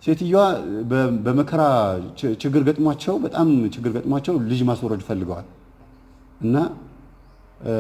ሴትዮዋ በ- በመከራ ች- ችግር ገጥሟቸው በጣም ችግር ገጥሟቸው ልጅ ማስወረድ ፈልገዋል እና እ፣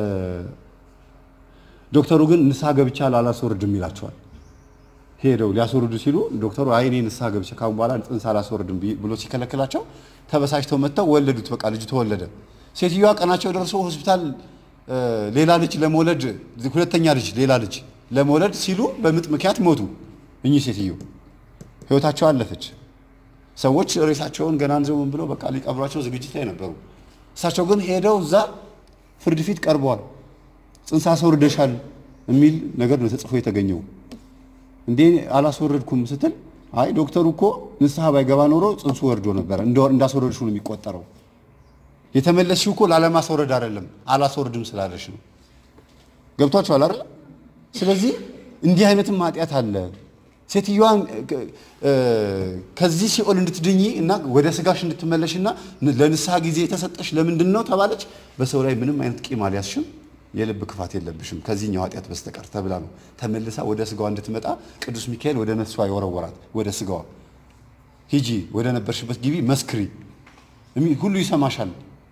ዶክተሩ ግን ንስሐ ገብቻ አላስወርድም ይላቸዋል። ሄደው ሊያስወርዱ ሲሉ ዶክተሩ አይ እኔ ንስሐ ገብቼ ካሁን በኋላ ጽንስ አላስወርድም ቢ- ብሎ ሲከለክላቸው ተበሳጭተው መጥተው ወለዱት። በቃ ልጁ ተወለደ። ሴትዮዋ ቀናቸው ደርሶ ሆስፒታል እ፣ ሌላ ልጅ ለመውለድ ሁለተኛ ልጅ ሌላ ልጅ ለመውለድ ሲሉ በምጥ ምክንያት ሞቱ። እኚህ ሴትዮ ህይወታቸው አለፈች። ሰዎች ሬሳቸውን ገና አንዘው ምን ብለው በቃ ሊቀብሯቸው ዝግጅት ላይ ነበሩ። እሳቸው ግን ሄደው እዛ ፍርድ ፊት ቀርበዋል። ጽንስ አስወርደሻል የሚል ነገር ነው ተጽፎ የተገኘው። እንዴ አላስወረድኩም ስትል አይ ዶክተሩ እኮ ንስሐ ባይገባ ኖሮ ጽንሱ ወርዶ ነበረ እንደ- እንዳስወረድሽ ነው የሚቆጠረው። የተመለስሽው እኮ ላለማስወረድ አይደለም አላስወርድም ስላለሽ ነው። ገብቷችኋል አይደል? ስለዚህ እንዲህ አይነትም ኃጢአት አለ። ሴትዮዋን እ፣ ከዚህ ሲኦል እንድትድኚ እና ወደ ስጋሽ እንድትመለሽና ለንስሐ ጊዜ የተሰጠሽ ለምንድን ነው ተባለች። በሰው ላይ ምንም አይነት ቂም አልያዝሽም፣ የልብ ክፋት የለብሽም ከዚህኛው ኃጢአት በስተቀር ተብላ ነው ተመልሳ ወደ ስጋዋ እንድትመጣ ቅዱስ ሚካኤል ወደ ነፍሷ የወረወራት ወደ ስጋዋ። ሂጂ ወደ ነበርሽበት ግቢ መስክሪ፣ እሚ- ሁሉ ይሰማሻል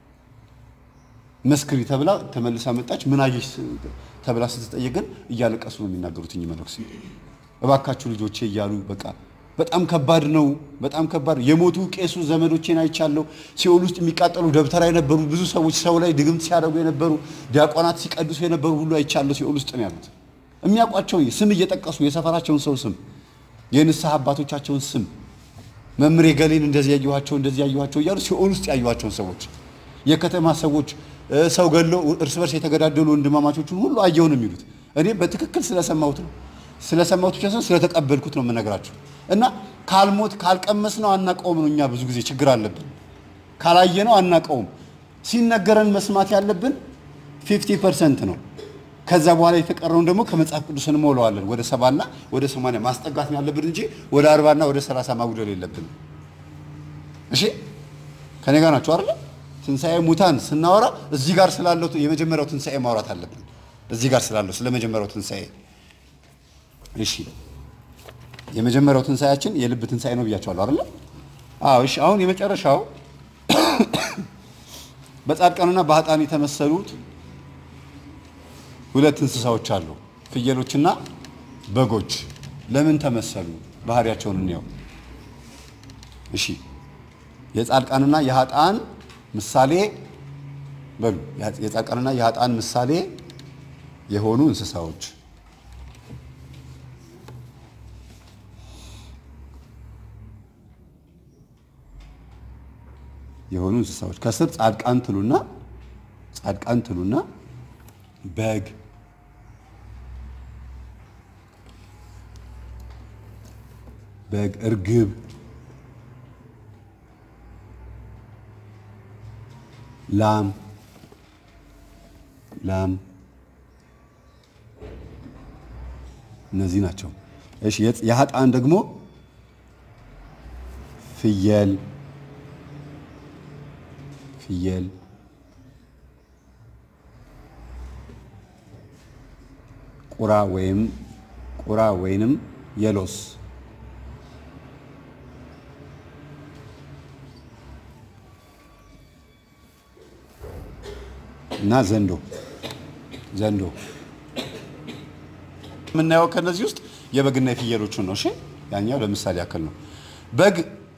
መስክሪ ተብላ ተመልሳ መጣች። ምን አየሽ ተብላ ስትጠየቅ ግን እያለቀሱ ነው የሚናገሩት እኚህ መነኩሴ። እባካችሁ ልጆቼ እያሉ በቃ በጣም ከባድ ነው፣ በጣም ከባድ የሞቱ ቄሱ ዘመዶቼን አይቻለሁ። ሲኦል ውስጥ የሚቃጠሉ ደብተራ የነበሩ ብዙ ሰዎች ሰው ላይ ድግምት ሲያደርጉ የነበሩ ዲያቆናት ሲቀድሱ የነበሩ ሁሉ አይቻለሁ። ሲኦል ውስጥ ነው ያሉት። የሚያውቋቸው ስም እየጠቀሱ የሰፈራቸውን ሰው ስም፣ የንስሐ አባቶቻቸውን ስም መምሬ ገሌን እንደዚህ ያየኋቸው እንደዚህ ያየኋቸው እያሉ ሲኦል ውስጥ ያየኋቸውን ሰዎች የከተማ ሰዎች እ፣ ሰው ገለው እርስ በርስ የተገዳደሉ ወንድማማቾቹን ሁሉ አየሁ ነው የሚሉት። እኔ በትክክል ስለሰማሁት ነው ስለሰማሁት ብቻ ሳይሆን ስለተቀበልኩት ነው የምነግራችሁ። እና ካልሞት ካልቀመስ ነው አናቀውም ነው። እኛ ብዙ ጊዜ ችግር አለብን። ካላየ ነው አናቀውም። ሲነገረን መስማት ያለብን ፊፍቲ ፐርሰንት ነው። ከዛ በኋላ የተቀረውን ደግሞ ከመጽሐፍ ቅዱስ እንሞላዋለን። ወደ ሰባና ወደ ሰማንያ ማስጠጋት ነው ያለብን እንጂ ወደ አርባና ወደ ሰላሳ ማጉደል የለብን። እሺ ከኔ ጋር ናቸው አይደለ? ትንሣኤ ሙታን ስናወራ እዚህ ጋር ስላለው የመጀመሪያው ትንሣኤ ማውራት አለብን። እዚህ ጋር ስላለው ስለ መጀመሪያው ትንሣኤ እሺ የመጀመሪያው ትንሣኤያችን የልብ ትንሣኤ ነው ብያቸዋለሁ አይደለ? አዎ እሺ። አሁን የመጨረሻው በጻድቃንና በኃጥአን የተመሰሉት ሁለት እንስሳዎች አሉ፣ ፍየሎችና በጎች። ለምን ተመሰሉ? ባህሪያቸውን እንየው። እሺ የጻድቃንና የኃጥአን ምሳሌ በሉ። የጻድቃንና የኃጥአን ምሳሌ የሆኑ እንስሳዎች የሆኑ እንስሳዎች ከስር ጻድቃን ትሉና ጻድቃን ትሉና በግ በግ እርግብ ላም ላም እነዚህ ናቸው። እሺ የኃጥአን ደግሞ ፍየል ፍየል ቁራ ወይም ቁራ ወይንም የሎስ እና ዘንዶ ዘንዶ የምናየው ከነዚህ ውስጥ የበግና የፍየሎቹን ነው። እሺ ያኛው ለምሳሌ ያክል ነው። በግ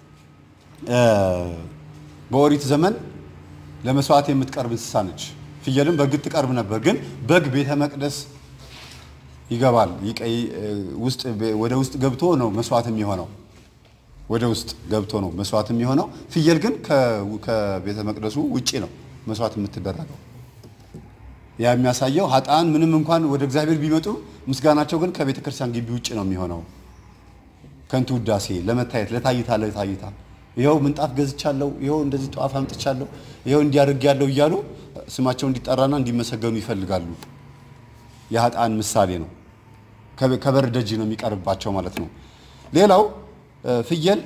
በኦሪት ዘመን ለመስዋዕት የምትቀርብ እንስሳ ነች። ፍየልም በእርግጥ ትቀርብ ነበር፣ ግን በግ ቤተ መቅደስ ይገባል። ይቀይ ውስጥ ወደ ውስጥ ገብቶ ነው መስዋዕት የሚሆነው። ወደ ውስጥ ገብቶ ነው መስዋዕት የሚሆነው። ፍየል ግን ከቤተ መቅደሱ ውጪ ነው መስዋዕት የምትደረገው። ያ የሚያሳየው ኃጥአን ምንም እንኳን ወደ እግዚአብሔር ቢመጡ ምስጋናቸው ግን ከቤተ ክርስቲያን ግቢ ውጭ ነው የሚሆነው። ከንቱ ውዳሴ ለመታየት ለታይታ ለታይታ ይኸው ምንጣፍ ገዝቻለሁ፣ ይኸው እንደዚህ ጠዋፍ አምጥቻለሁ፣ ይኸው እንዲያደርግ ያለው እያሉ ስማቸው እንዲጠራና እንዲመሰገኑ ይፈልጋሉ። የኃጥአን ምሳሌ ነው። ከበር ደጅ ነው የሚቀርባቸው ማለት ነው። ሌላው ፍየል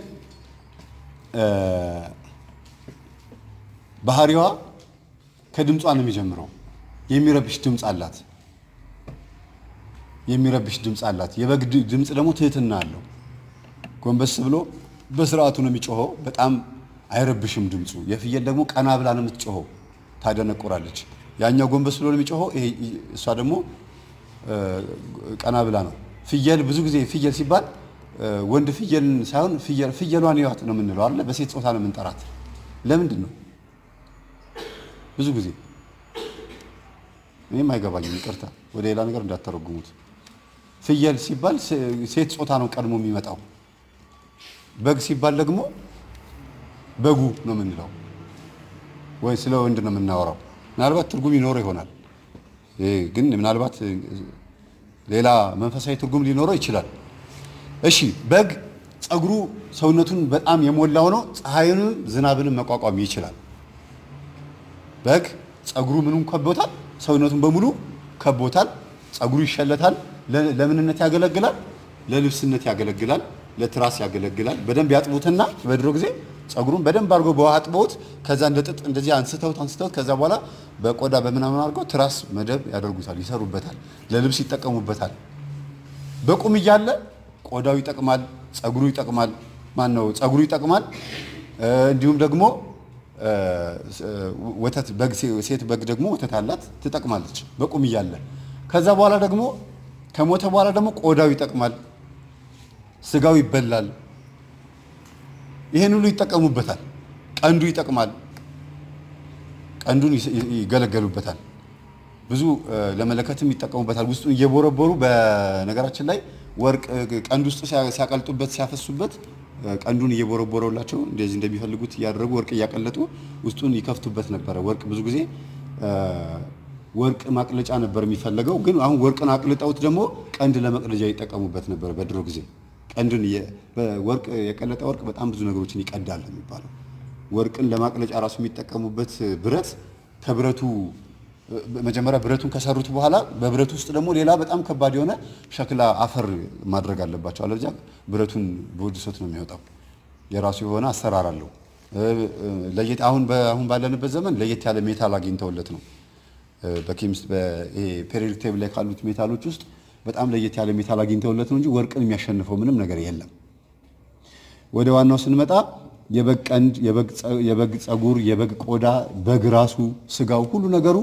ባህሪዋ ከድምጿ ነው የሚጀምረው። የሚረብሽ ድምፅ አላት። የሚረብሽ ድምፅ አላት። የበግ ድምፅ ደግሞ ትህትና አለው። ጎንበስ ብሎ በስርዓቱ ነው የሚጮኸው። በጣም አይረብሽም ድምፁ። የፍየል ደግሞ ቀና ብላ ነው የምትጮኸው፣ ታደነቁራለች። ያኛው ጎንበስ ብሎ ነው የሚጮኸው፣ ይሄ እሷ ደግሞ ቀና ብላ ነው። ፍየል ብዙ ጊዜ ፍየል ሲባል ወንድ ፍየልን ሳይሆን ፍየሏን ይዋት ነው የምንለው አይደለ? በሴት ጾታ ነው የምንጠራት። ለምንድን ነው ብዙ ጊዜ እኔም አይገባኝም። ይቅርታ፣ ወደ ሌላ ነገር እንዳተረጉሙት። ፍየል ሲባል ሴት ጾታ ነው ቀድሞ የሚመጣው። በግ ሲባል ደግሞ በጉ ነው የምንለው፣ ወይ ስለ ወንድ ነው የምናወራው። ምናልባት ትርጉም ይኖረው ይሆናል፣ ግን ምናልባት ሌላ መንፈሳዊ ትርጉም ሊኖረው ይችላል። እሺ፣ በግ ጸጉሩ ሰውነቱን በጣም የሞላው ነው። ፀሐይንም ዝናብንም መቋቋም ይችላል። በግ ጸጉሩ ምኑን ከቦታል? ሰውነቱን በሙሉ ከቦታል። ጸጉሩ ይሸለታል። ለምንነት ያገለግላል? ለልብስነት ያገለግላል። ለትራስ ያገለግላል። በደንብ ያጥቡትና በድሮ ጊዜ ጸጉሩን በደንብ አድርገው በውሃ አጥበውት ከዛ እንደ ጥጥ እንደዚህ አንስተውት አንስተውት ከዛ በኋላ በቆዳ በምናምን አድርገው ትራስ መደብ ያደርጉታል፣ ይሰሩበታል፣ ለልብስ ይጠቀሙበታል። በቁም እያለ ቆዳው ይጠቅማል፣ ጸጉሩ ይጠቅማል። ማን ነው ጸጉሩ ይጠቅማል። እንዲሁም ደግሞ ወተት በግ ሴት በግ ደግሞ ወተት አላት ትጠቅማለች፣ በቁም እያለ። ከዛ በኋላ ደግሞ ከሞተ በኋላ ደግሞ ቆዳው ይጠቅማል፣ ስጋው ይበላል። ይሄን ሁሉ ይጠቀሙበታል። ቀንዱ ይጠቅማል፣ ቀንዱን ይገለገሉበታል። ብዙ ለመለከትም ይጠቀሙበታል። ውስጡን እየቦረቦሩ በነገራችን ላይ ወርቅ ቀንድ ውስጥ ሲያቀልጡበት ሲያፈሱበት ቀንዱን እየቦረቦረላቸው እንደዚህ እንደሚፈልጉት እያደረጉ ወርቅ እያቀለጡ ውስጡን ይከፍቱበት ነበረ። ወርቅ ብዙ ጊዜ ወርቅ ማቅለጫ ነበር የሚፈለገው፣ ግን አሁን ወርቅን አቅልጠውት ደግሞ ቀንድ ለመቅለጃ ይጠቀሙበት ነበር በድሮ ጊዜ። ቀንድን ወርቅ የቀለጠ ወርቅ በጣም ብዙ ነገሮችን ይቀዳል የሚባለው። ወርቅን ለማቅለጫ ራሱ የሚጠቀሙበት ብረት ከብረቱ መጀመሪያ ብረቱን ከሰሩት በኋላ በብረቱ ውስጥ ደግሞ ሌላ በጣም ከባድ የሆነ ሸክላ አፈር ማድረግ አለባቸው። አለበለዚያ ብረቱን በወድሶት ነው የሚወጣው። የራሱ የሆነ አሰራር አለው። ለየት አሁን አሁን ባለንበት ዘመን ለየት ያለ ሜታል አግኝተውለት ነው በኬሚስት ፔሪዮዲክ ቴብል ላይ ካሉት ሜታሎች ውስጥ በጣም ለየት ያለ ሜታል አግኝተውለት ነው እንጂ ወርቅን የሚያሸንፈው ምንም ነገር የለም። ወደ ዋናው ስንመጣ የበግ ቀንድ፣ የበግ ጸጉር፣ የበግ ቆዳ፣ በግ ራሱ፣ ስጋው፣ ሁሉ ነገሩ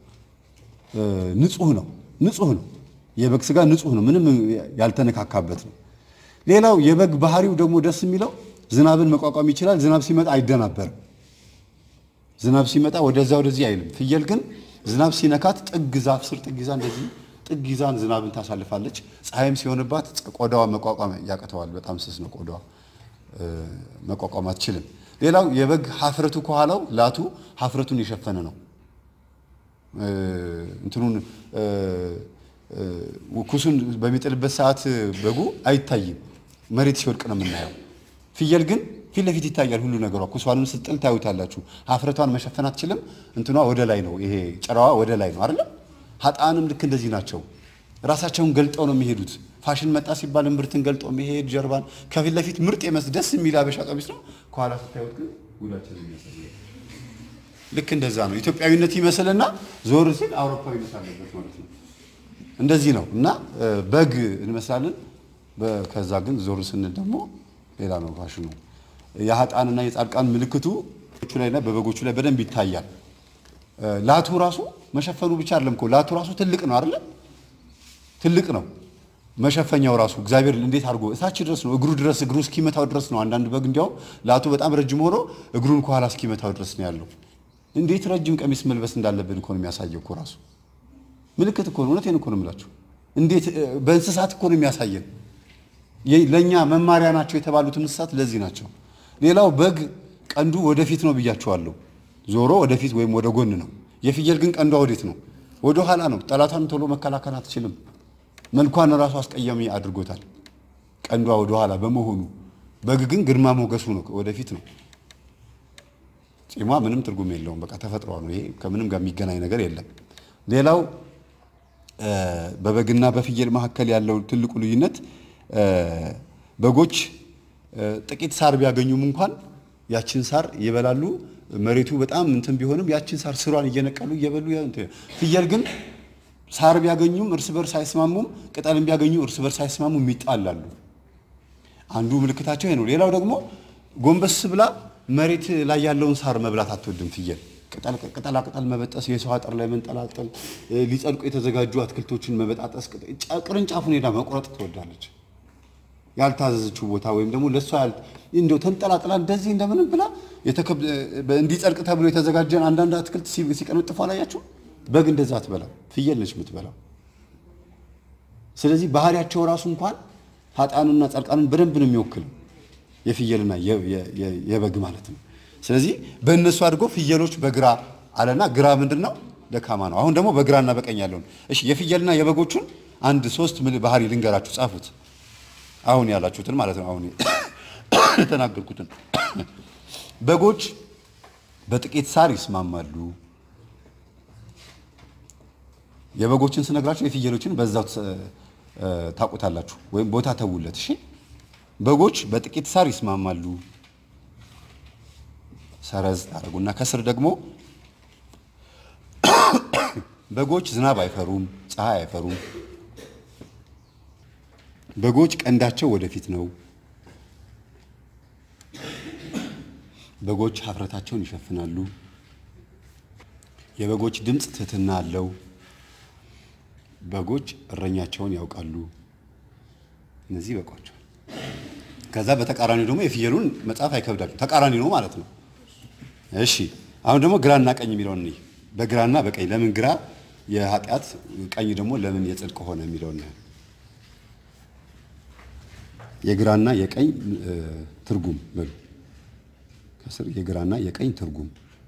ንጹህ ነው። ንጹህ ነው። የበግ ስጋ ንጹህ ነው። ምንም ያልተነካካበት ነው። ሌላው የበግ ባህሪው ደግሞ ደስ የሚለው ዝናብን መቋቋም ይችላል። ዝናብ ሲመጣ አይደናበርም። ዝናብ ሲመጣ ወደዛ ወደዚህ አይልም። ፍየል ግን ዝናብ ሲነካት ጥግ ዛፍ ስር ጥግ ይዛ እንደዚህ ጥግ ይዛን ዝናብን ታሳልፋለች። ፀሐይም ሲሆንባት ቆዳዋ መቋቋም ያቅተዋል። በጣም ስስ ነው ቆዳዋ፣ መቋቋም አትችልም። ሌላው የበግ ሀፍረቱ ከኋላው ላቱ ሀፍረቱን የሸፈነ ነው። እንትኑን ኩሱን በሚጥልበት ሰዓት በጉ አይታይም፣ መሬት ሲወድቅ ነው የምናየው። ፍየል ግን ፊት ለፊት ይታያል ሁሉ ነገሯ። ኩሷንም ስጥል ታዩታላችሁ። ሀፍረቷን መሸፈን አትችልም። እንትኗ ወደ ላይ ነው፣ ይሄ ጭራዋ ወደ ላይ ነው አይደለም። ሀጣንም ልክ እንደዚህ ናቸው። ራሳቸውን ገልጠው ነው የሚሄዱት። ፋሽን መጣ ሲባል እምብርትን ገልጦ መሄድ ጀርባን፣ ከፊት ለፊት ምርጥ የመስ ደስ የሚል አበሻ ቀሚስ ነው። ከኋላ ስታዩት ግን ጉዳችን የሚያሳይ ልክ እንደዛ ነው። ኢትዮጵያዊነት ይመስልና ዞር ሲል አውሮፓዊነት አለበት ማለት ነው። እንደዚህ ነው እና በግ እንመስላለን። ከዛ ግን ዞር ስንል ደግሞ ሌላ ነው ፋሽኑ። የሀጣንና የጻድቃን ምልክቱ ላይና በበጎቹ ላይ በደንብ ይታያል። ላቱ ራሱ መሸፈኑ ብቻ አይደለም እኮ ላቱ ራሱ ትልቅ ነው አይደለም? ትልቅ ነው መሸፈኛው ራሱ እግዚአብሔር እንዴት አድርጎ እታች ድረስ ነው እግሩ ድረስ እግሩ እስኪመታው ድረስ ነው። አንዳንድ በግ እንዲያውም ላቱ በጣም ረጅም ሆኖ እግሩን ከኋላ እስኪመታው ድረስ ነው ያለው። እንዴት ረጅም ቀሚስ መልበስ እንዳለብን እኮ ነው የሚያሳየው እኮ ራሱ ምልክት እኮ ነው። እውነቴን እኮ ነው የምላችሁ። እንዴት በእንስሳት እኮ ነው የሚያሳየን። ለእኛ መማሪያ ናቸው የተባሉት እንስሳት ለዚህ ናቸው። ሌላው በግ ቀንዱ ወደፊት ነው ብያችኋለሁ። ዞሮ ወደፊት ወይም ወደ ጎን ነው። የፍየል ግን ቀንዷ ወዴት ነው? ወደ ኋላ ነው። ጠላቷን ቶሎ መከላከል አትችልም። መልኳን ራሱ አስቀያሚ አድርጎታል ቀንዷ ወደ ኋላ በመሆኑ። በግ ግን ግርማ ሞገሱ ነው ወደፊት ነው። ጺሟ ምንም ትርጉም የለውም። በቃ ተፈጥሯ ነው። ይሄ ከምንም ጋር የሚገናኝ ነገር የለም። ሌላው በበግና በፍየል መካከል ያለው ትልቁ ልዩነት በጎች ጥቂት ሳር ቢያገኙም እንኳን ያችን ሳር ይበላሉ። መሬቱ በጣም እንትን ቢሆንም ያችን ሳር ስሯን እየነቀሉ እየበሉ ፍየል ግን ሳር ቢያገኙም እርስ በርስ አይስማሙም፣ ቅጠልም ቢያገኙ እርስ በርስ አይስማሙም፣ ይጣላሉ። አንዱ ምልክታቸው ይሄ ነው። ሌላው ደግሞ ጎንበስ ብላ መሬት ላይ ያለውን ሳር መብላት አትወድም ፍየል። ቅጠላ ቅጠል መበጠስ፣ የሰው አጥር ላይ መንጠላጠል፣ ሊጸድቁ የተዘጋጁ አትክልቶችን መበጣጠስ፣ ቅርንጫፉን ሄዳ መቁረጥ ትወዳለች። ያልታዘዘችው ቦታ ወይም ደግሞ ለእሷ እንደው ተንጠላጥላ እንደዚህ እንደምንም ብላ እንዲጸድቅ ተብሎ የተዘጋጀን አንዳንድ አትክልት ሲቀነጥፉ አላያችሁ? በግ እንደዛ አትበላም። ፍየል ነች የምትበላው። ስለዚህ ባህሪያቸው ራሱ እንኳን ኃጥአንና ጻድቃንን በደንብ ነው የሚወክለው የፍየልና የበግ ማለት ነው። ስለዚህ በእነሱ አድርጎ ፍየሎች በግራ አለና ግራ ምንድን ነው? ደካማ ነው። አሁን ደግሞ በግራና በቀኝ ያለውን እሺ፣ የፍየልና የበጎቹን አንድ ሶስት ባህሪ ልንገራችሁ፣ ጻፉት። አሁን ያላችሁትን ማለት ነው። አሁን የተናገርኩትን በጎች በጥቂት ሳር ይስማማሉ። የበጎችን ስነግራችሁ የፍየሎችን በዛው ታውቁታላችሁ፣ ወይም ቦታ ተውለት። እሺ በጎች በጥቂት ሳር ይስማማሉ። ሰረዝ ታደርጉና ከስር ደግሞ በጎች ዝናብ አይፈሩም፣ ፀሐይ አይፈሩም። በጎች ቀንዳቸው ወደፊት ነው። በጎች ሀፍረታቸውን ይሸፍናሉ። የበጎች ድምፅ ትህትና አለው። በጎች እረኛቸውን ያውቃሉ። እነዚህ ይበቋቸዋል። ከዛ በተቃራኒው ደግሞ የፍየሉን መጽሐፍ አይከብዳችሁ፣ ተቃራኒ ነው ማለት ነው። እሺ አሁን ደግሞ ግራና ቀኝ የሚለውን እንይ። በግራና በቀኝ ለምን ግራ የኃጢአት ቀኝ ደግሞ ለምን የጽድቅ ሆነ የሚለውን የግራና የቀኝ ትርጉም በሉ ከስር የግራና የቀኝ ትርጉም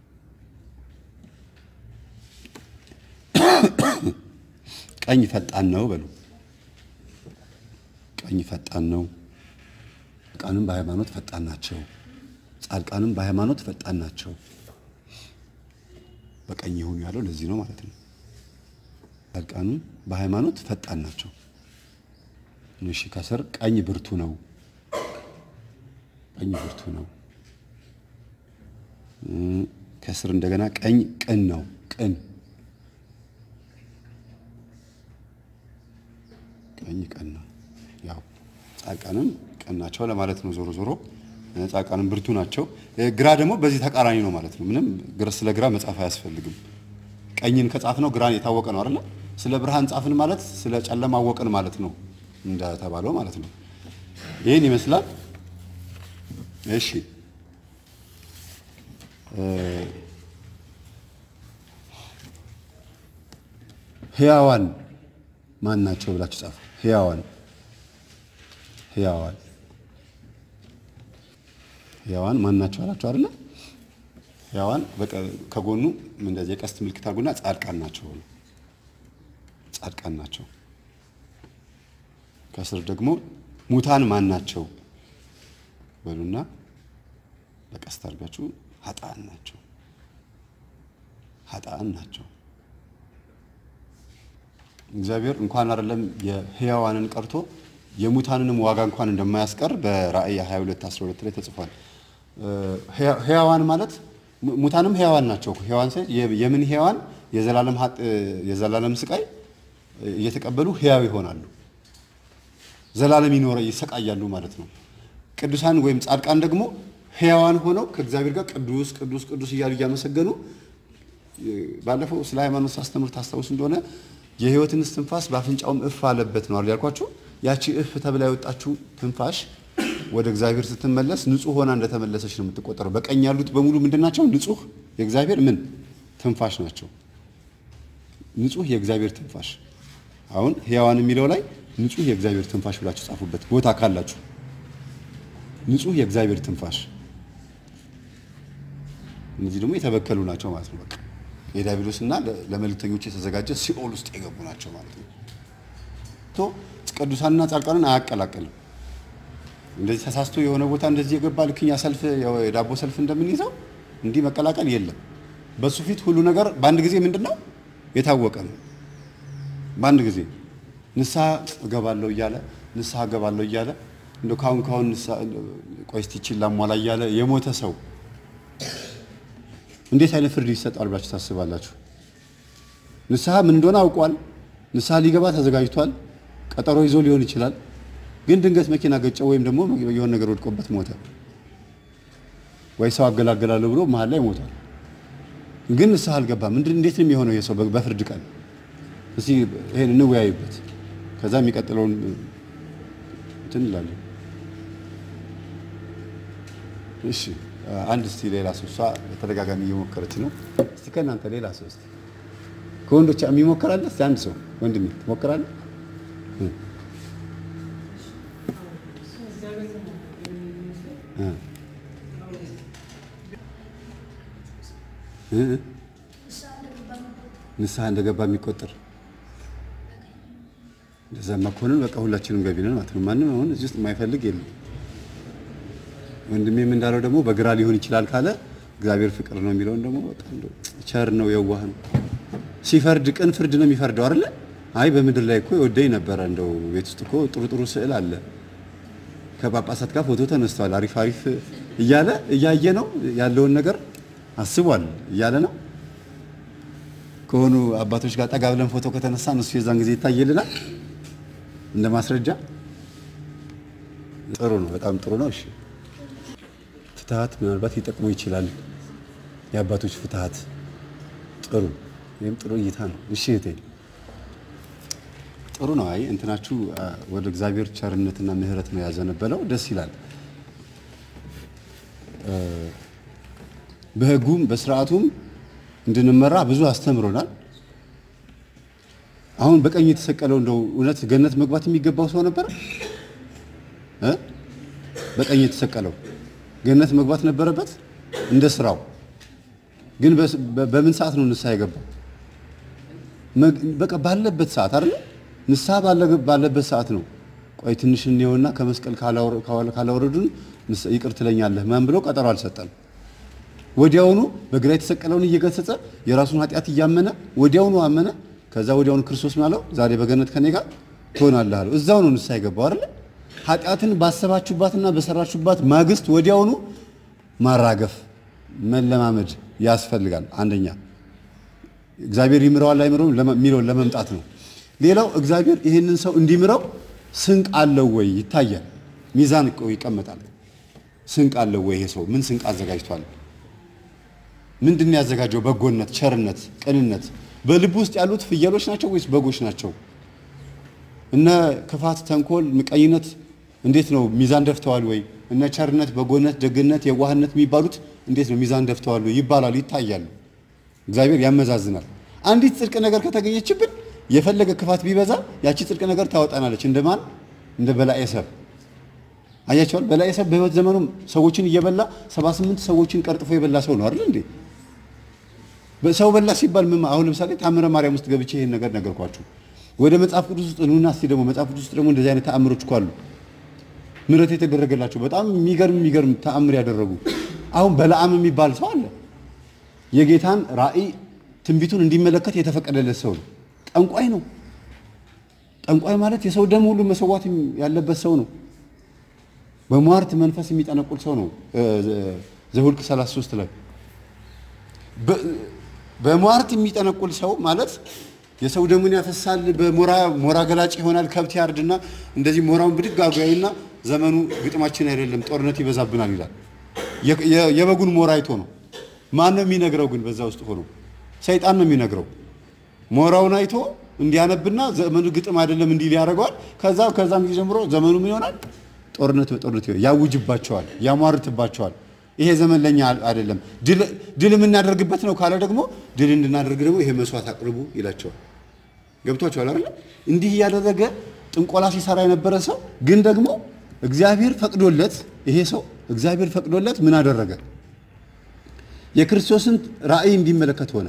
ቀኝ ፈጣን ነው በሉ። ቀኝ ፈጣን ነው። ጻድቃንም በሃይማኖት ፈጣን ናቸው። ጻድቃንም በሃይማኖት ፈጣን ናቸው። በቀኝ ይሁኑ ያለው ለዚህ ነው ማለት ነው። ጻድቃንም በሃይማኖት ፈጣን ናቸው። እሺ ከስር ቀኝ ብርቱ ነው። ቀኝ ብርቱ ነው። ከስር እንደገና ቀኝ ቅን ነው። ቅን ቀኝ ቅን ነው። ያው ጻድቃንም ቅን ናቸው ለማለት ነው። ዞሮ ዞሮ ጻድቃንም ብርቱ ናቸው። ግራ ደግሞ በዚህ ተቃራኒ ነው ማለት ነው። ምንም ስለ ግራ መጻፍ አያስፈልግም። ቀኝን ከጻፍ ነው ግራን የታወቀ ነው አይደለ? ስለ ብርሃን ጻፍን ማለት ስለ ጨለማ አወቅን ማለት ነው እንደተባለው ማለት ነው። ይህን ይመስላል። እሺ ህያዋን ማን ናቸው ብላችሁ ጻፉ። ህያዋን ህያዋን ህያዋን ማን ናቸው አላችሁ አይደለ? ህያዋን ከጎኑ እንደዚህ የቀስት ምልክት አድርጉና ጻድቃን ናቸው ነው። ጻድቃን ናቸው። ከስር ደግሞ ሙታን ማን ናቸው በሉና በቀስት አድርጋችሁ ኃጥአን ናቸው። ኃጥአን ናቸው። እግዚአብሔር እንኳን አይደለም የህያዋንን ቀርቶ የሙታንንም ዋጋ እንኳን እንደማያስቀር በራእይ 22 12 ላይ ተጽፏል። ህያዋን ማለት ሙታንም ህያዋን ናቸው። ህያዋን ሳይሆን የምን ህያዋን የዘላለም የዘላለም ስቃይ እየተቀበሉ ህያው ይሆናሉ። ዘላለም ይኖረ ይሰቃያሉ ማለት ነው። ቅዱሳን ወይም ጻድቃን ደግሞ ህያዋን ሆነው ከእግዚአብሔር ጋር ቅዱስ ቅዱስ ቅዱስ እያሉ እያመሰገኑ ባለፈው ስለ ሃይማኖት ሳስተምር ታስታውስ እንደሆነ የህይወትን እስትንፋስ በአፍንጫውም እፍ አለበት ነው ያልኳችሁ። ያቺ እፍ ተብላ የወጣችው ትንፋሽ ወደ እግዚአብሔር ስትመለስ ንጹህ ሆና እንደተመለሰች ነው የምትቆጠረው። በቀኝ ያሉት በሙሉ ምንድን ናቸው? ንጹህ የእግዚአብሔር ምን ትንፋሽ ናቸው። ንጹህ የእግዚአብሔር ትንፋሽ። አሁን ህያዋን የሚለው ላይ ንጹህ የእግዚአብሔር ትንፋሽ ብላችሁ ጻፉበት ቦታ ካላችሁ። ንጹህ የእግዚአብሔር ትንፋሽ። እነዚህ ደግሞ የተበከሉ ናቸው ማለት ነው። በቃ የዲያብሎስና ለመልእክተኞች የተዘጋጀ ሲኦል ውስጥ የገቡ ናቸው ማለት ነው። ቶ ቅዱሳንና ጻድቃንን አያቀላቅልም። እንደዚህ ተሳስቶ የሆነ ቦታ እንደዚህ የገባ ልክኛ ሰልፍ የዳቦ ሰልፍ እንደምንይዘው እንዲህ መቀላቀል የለም። በሱ ፊት ሁሉ ነገር በአንድ ጊዜ ምንድን ነው የታወቀ ነው። በአንድ ጊዜ ንስሐ እገባለሁ እያለ ንስሐ እገባለሁ እያለ እንደ ካሁን ካሁን ቆይ እስቲ ይቺን ላሟላ እያለ የሞተ ሰው እንዴት አይነት ፍርድ ይሰጣል ብላችሁ ታስባላችሁ? ንስሐ ምን እንደሆነ አውቋል። ንስሐ ሊገባ ተዘጋጅቷል። ቀጠሮ ይዞ ሊሆን ይችላል። ግን ድንገት መኪና ገጨው ወይም ደግሞ የሆነ ነገር ወድቆበት ሞተ፣ ወይ ሰው አገላገላለሁ ብሎ መሀል ላይ ሞቷል። ግን ንስሐ አልገባም። ምንድን እንዴት ነው የሚሆነው የሰው በፍርድ ቀን? እስቲ ይሄን እንወያይበት። ከዛ የሚቀጥለውን እንትን እንላለን። እሺ አንድ እስቲ ሌላ ሰው እሷ በተደጋጋሚ እየሞከረች ነው። እስቲ ከእናንተ ሌላ ሰው እስቲ ከወንዶች የሚሞከራለ እስቲ አንድ ሰው ወንድሜ ትሞክራለህ? ንስሐ እንደገባ የሚቆጠር እንደዛማ ከሆነ በቃ ሁላችንም ገቢ ነን ማለት ነው። ማንም አሁን እዚህ ውስጥ የማይፈልግ የለም። ወንድሜም እንዳለው ደግሞ በግራ ሊሆን ይችላል ካለ እግዚአብሔር ፍቅር ነው የሚለውን ደግሞ በቃ እንደው ቸር ነው፣ የዋህ ነው። ሲፈርድ ቅን ፍርድ ነው የሚፈርደው አይደለ? አይ በምድር ላይ እኮ የወደኝ ነበረ፣ እንደው ቤት ውስጥ እኮ ጥሩ ጥሩ ስዕል አለ፣ ከጳጳሳት ጋር ፎቶ ተነስቷል፣ አሪፍ አሪፍ እያለ እያየ ነው ያለውን ነገር አስቧል እያለ ነው። ከሆኑ አባቶች ጋር ጠጋ ብለን ፎቶ ከተነሳን እሱ የዛን ጊዜ ይታየልናል እንደ ማስረጃ። ጥሩ ነው፣ በጣም ጥሩ ነው። እሺ ፍትሀት ምናልባት ሊጠቅሙ ይችላል። የአባቶች ፍትሀት ጥሩ ወይም ጥሩ እይታ ነው። እሺ እህቴ ጥሩ ነው። አይ እንትናችሁ ወደ እግዚአብሔር ቸርነትና ምሕረት ነው ያዘነበለው። ደስ ይላል። በሕጉም በስርዓቱም እንድንመራ ብዙ አስተምሮናል። አሁን በቀኝ የተሰቀለው እንደው እውነት ገነት መግባት የሚገባው ሰው ነበር እ በቀኝ የተሰቀለው ገነት መግባት ነበረበት እንደ ስራው። ግን በምን ሰዓት ነው ንስሐ የገባው? በቃ ባለበት ሰዓት አይደል? ንስሐ ባለበት ሰዓት ነው። ቆይ ትንሽ እንየውና ከመስቀል ካላወረዱን ይቅር ትለኛለህ ማን ብሎ ቀጠሮ አልሰጠም። ወዲያውኑ በግራ የተሰቀለውን እየገሰጸ የራሱን ኃጢአት እያመነ ወዲያውኑ አመነ። ከዛ ወዲያውኑ ክርስቶስ ምን አለው? ዛሬ በገነት ከኔ ጋር ትሆናለህ አለው። እዛው ነው ንስሐ የገባው አይደል? ኃጢአትን ባሰባችሁባትና በሰራችሁባት ማግስት ወዲያውኑ ማራገፍ መለማመድ ያስፈልጋል። አንደኛ እግዚአብሔር ይምረዋል አይምረውም የሚለውን ለመምጣት ነው። ሌላው እግዚአብሔር ይህንን ሰው እንዲምረው ስንቅ አለው ወይ ይታያል። ሚዛን ይቀመጣል። ስንቅ አለው ወይ ይሄ ሰው ምን ስንቅ አዘጋጅቷል? ምንድን ነው ያዘጋጀው? በጎነት፣ ቸርነት፣ ቅንነት በልቡ ውስጥ ያሉት ፍየሎች ናቸው ወይስ በጎች ናቸው? እነ ክፋት፣ ተንኮል፣ ምቀኝነት እንዴት ነው ሚዛን ደፍተዋል ወይ? እነ ቸርነት፣ በጎነት፣ ደግነት፣ የዋህነት የሚባሉት እንዴት ነው ሚዛን ደፍተዋል ወይ? ይባላሉ፣ ይታያሉ። እግዚአብሔር ያመዛዝናል። አንዲት ጽድቅ ነገር ከተገኘችብን የፈለገ ክፋት ቢበዛ ያቺ ጽድቅ ነገር ታወጣናለች። እንደማን እንደ በላዔሰብ አያቸዋል። በላዔሰብ በሕይወት ዘመኑ ሰዎችን እየበላ 78 ሰዎችን ቀርጥፎ የበላ ሰው ነው አይደል እንዴ? ሰው በላ ሲባል ምን አሁን ለምሳሌ ታምረ ማርያም ውስጥ ገብቼ ይሄን ነገር ነገርኳችሁ። ወደ መጽሐፍ ቅዱስ ውስጥ ኑና እስቲ ደግሞ መጽሐፍ ቅዱስ ውስጥ ደግሞ እንደዚህ አይነት ተአምሮች እኮ አሉ። ምሕረት የተደረገላቸው በጣም የሚገርም የሚገርም ተአምር ያደረጉ አሁን በለዓም የሚባል ሰው አለ። የጌታን ራእይ ትንቢቱን እንዲመለከት የተፈቀደለት ሰው ነው። ጠንቋይ ነው። ጠንቋይ ማለት የሰው ደም ሁሉ መሰዋት ያለበት ሰው ነው። በሟርት መንፈስ የሚጠነቁል ሰው ነው። ዘኍልቍ 33 ላይ በሟርት የሚጠነቁል ሰው ማለት የሰው ደሙን ያፈሳል፣ በሞራ ሞራ ገላጭ ይሆናል። ከብት ያርድና እንደዚህ ሞራውን ብድግ አጓይና ዘመኑ ግጥማችን አይደለም ጦርነት ይበዛብናል ይላል። የበጉን ሞራ አይቶ ነው። ማን ነው የሚነግረው? ግን በዛ ውስጥ ሆኖ ሰይጣን ነው የሚነግረው። ሞራውን አይቶ እንዲያነብና ዘመኑ ግጥም አይደለም እንዲል ያደርገዋል። ከዛ ከዛም ጊዜ ጀምሮ ዘመኑ ምን ይሆናል? ጦርነት በጦርነት ይሆናል። ያውጅባቸዋል፣ ያሟርትባቸዋል። ይሄ ዘመን ለኛ አይደለም፣ ድል የምናደርግበት ነው ካለ ደግሞ ድል እንድናደርግ ደግሞ ይሄ መስዋዕት አቅርቡ ይላቸዋል። ገብቷቸዋል አይደል? እንዲህ እያደረገ ጥንቆላ ሲሰራ የነበረ ሰው ግን ደግሞ እግዚአብሔር ፈቅዶለት ይሄ ሰው እግዚአብሔር ፈቅዶለት ምን አደረገ? የክርስቶስን ራእይ እንዲመለከት ሆነ።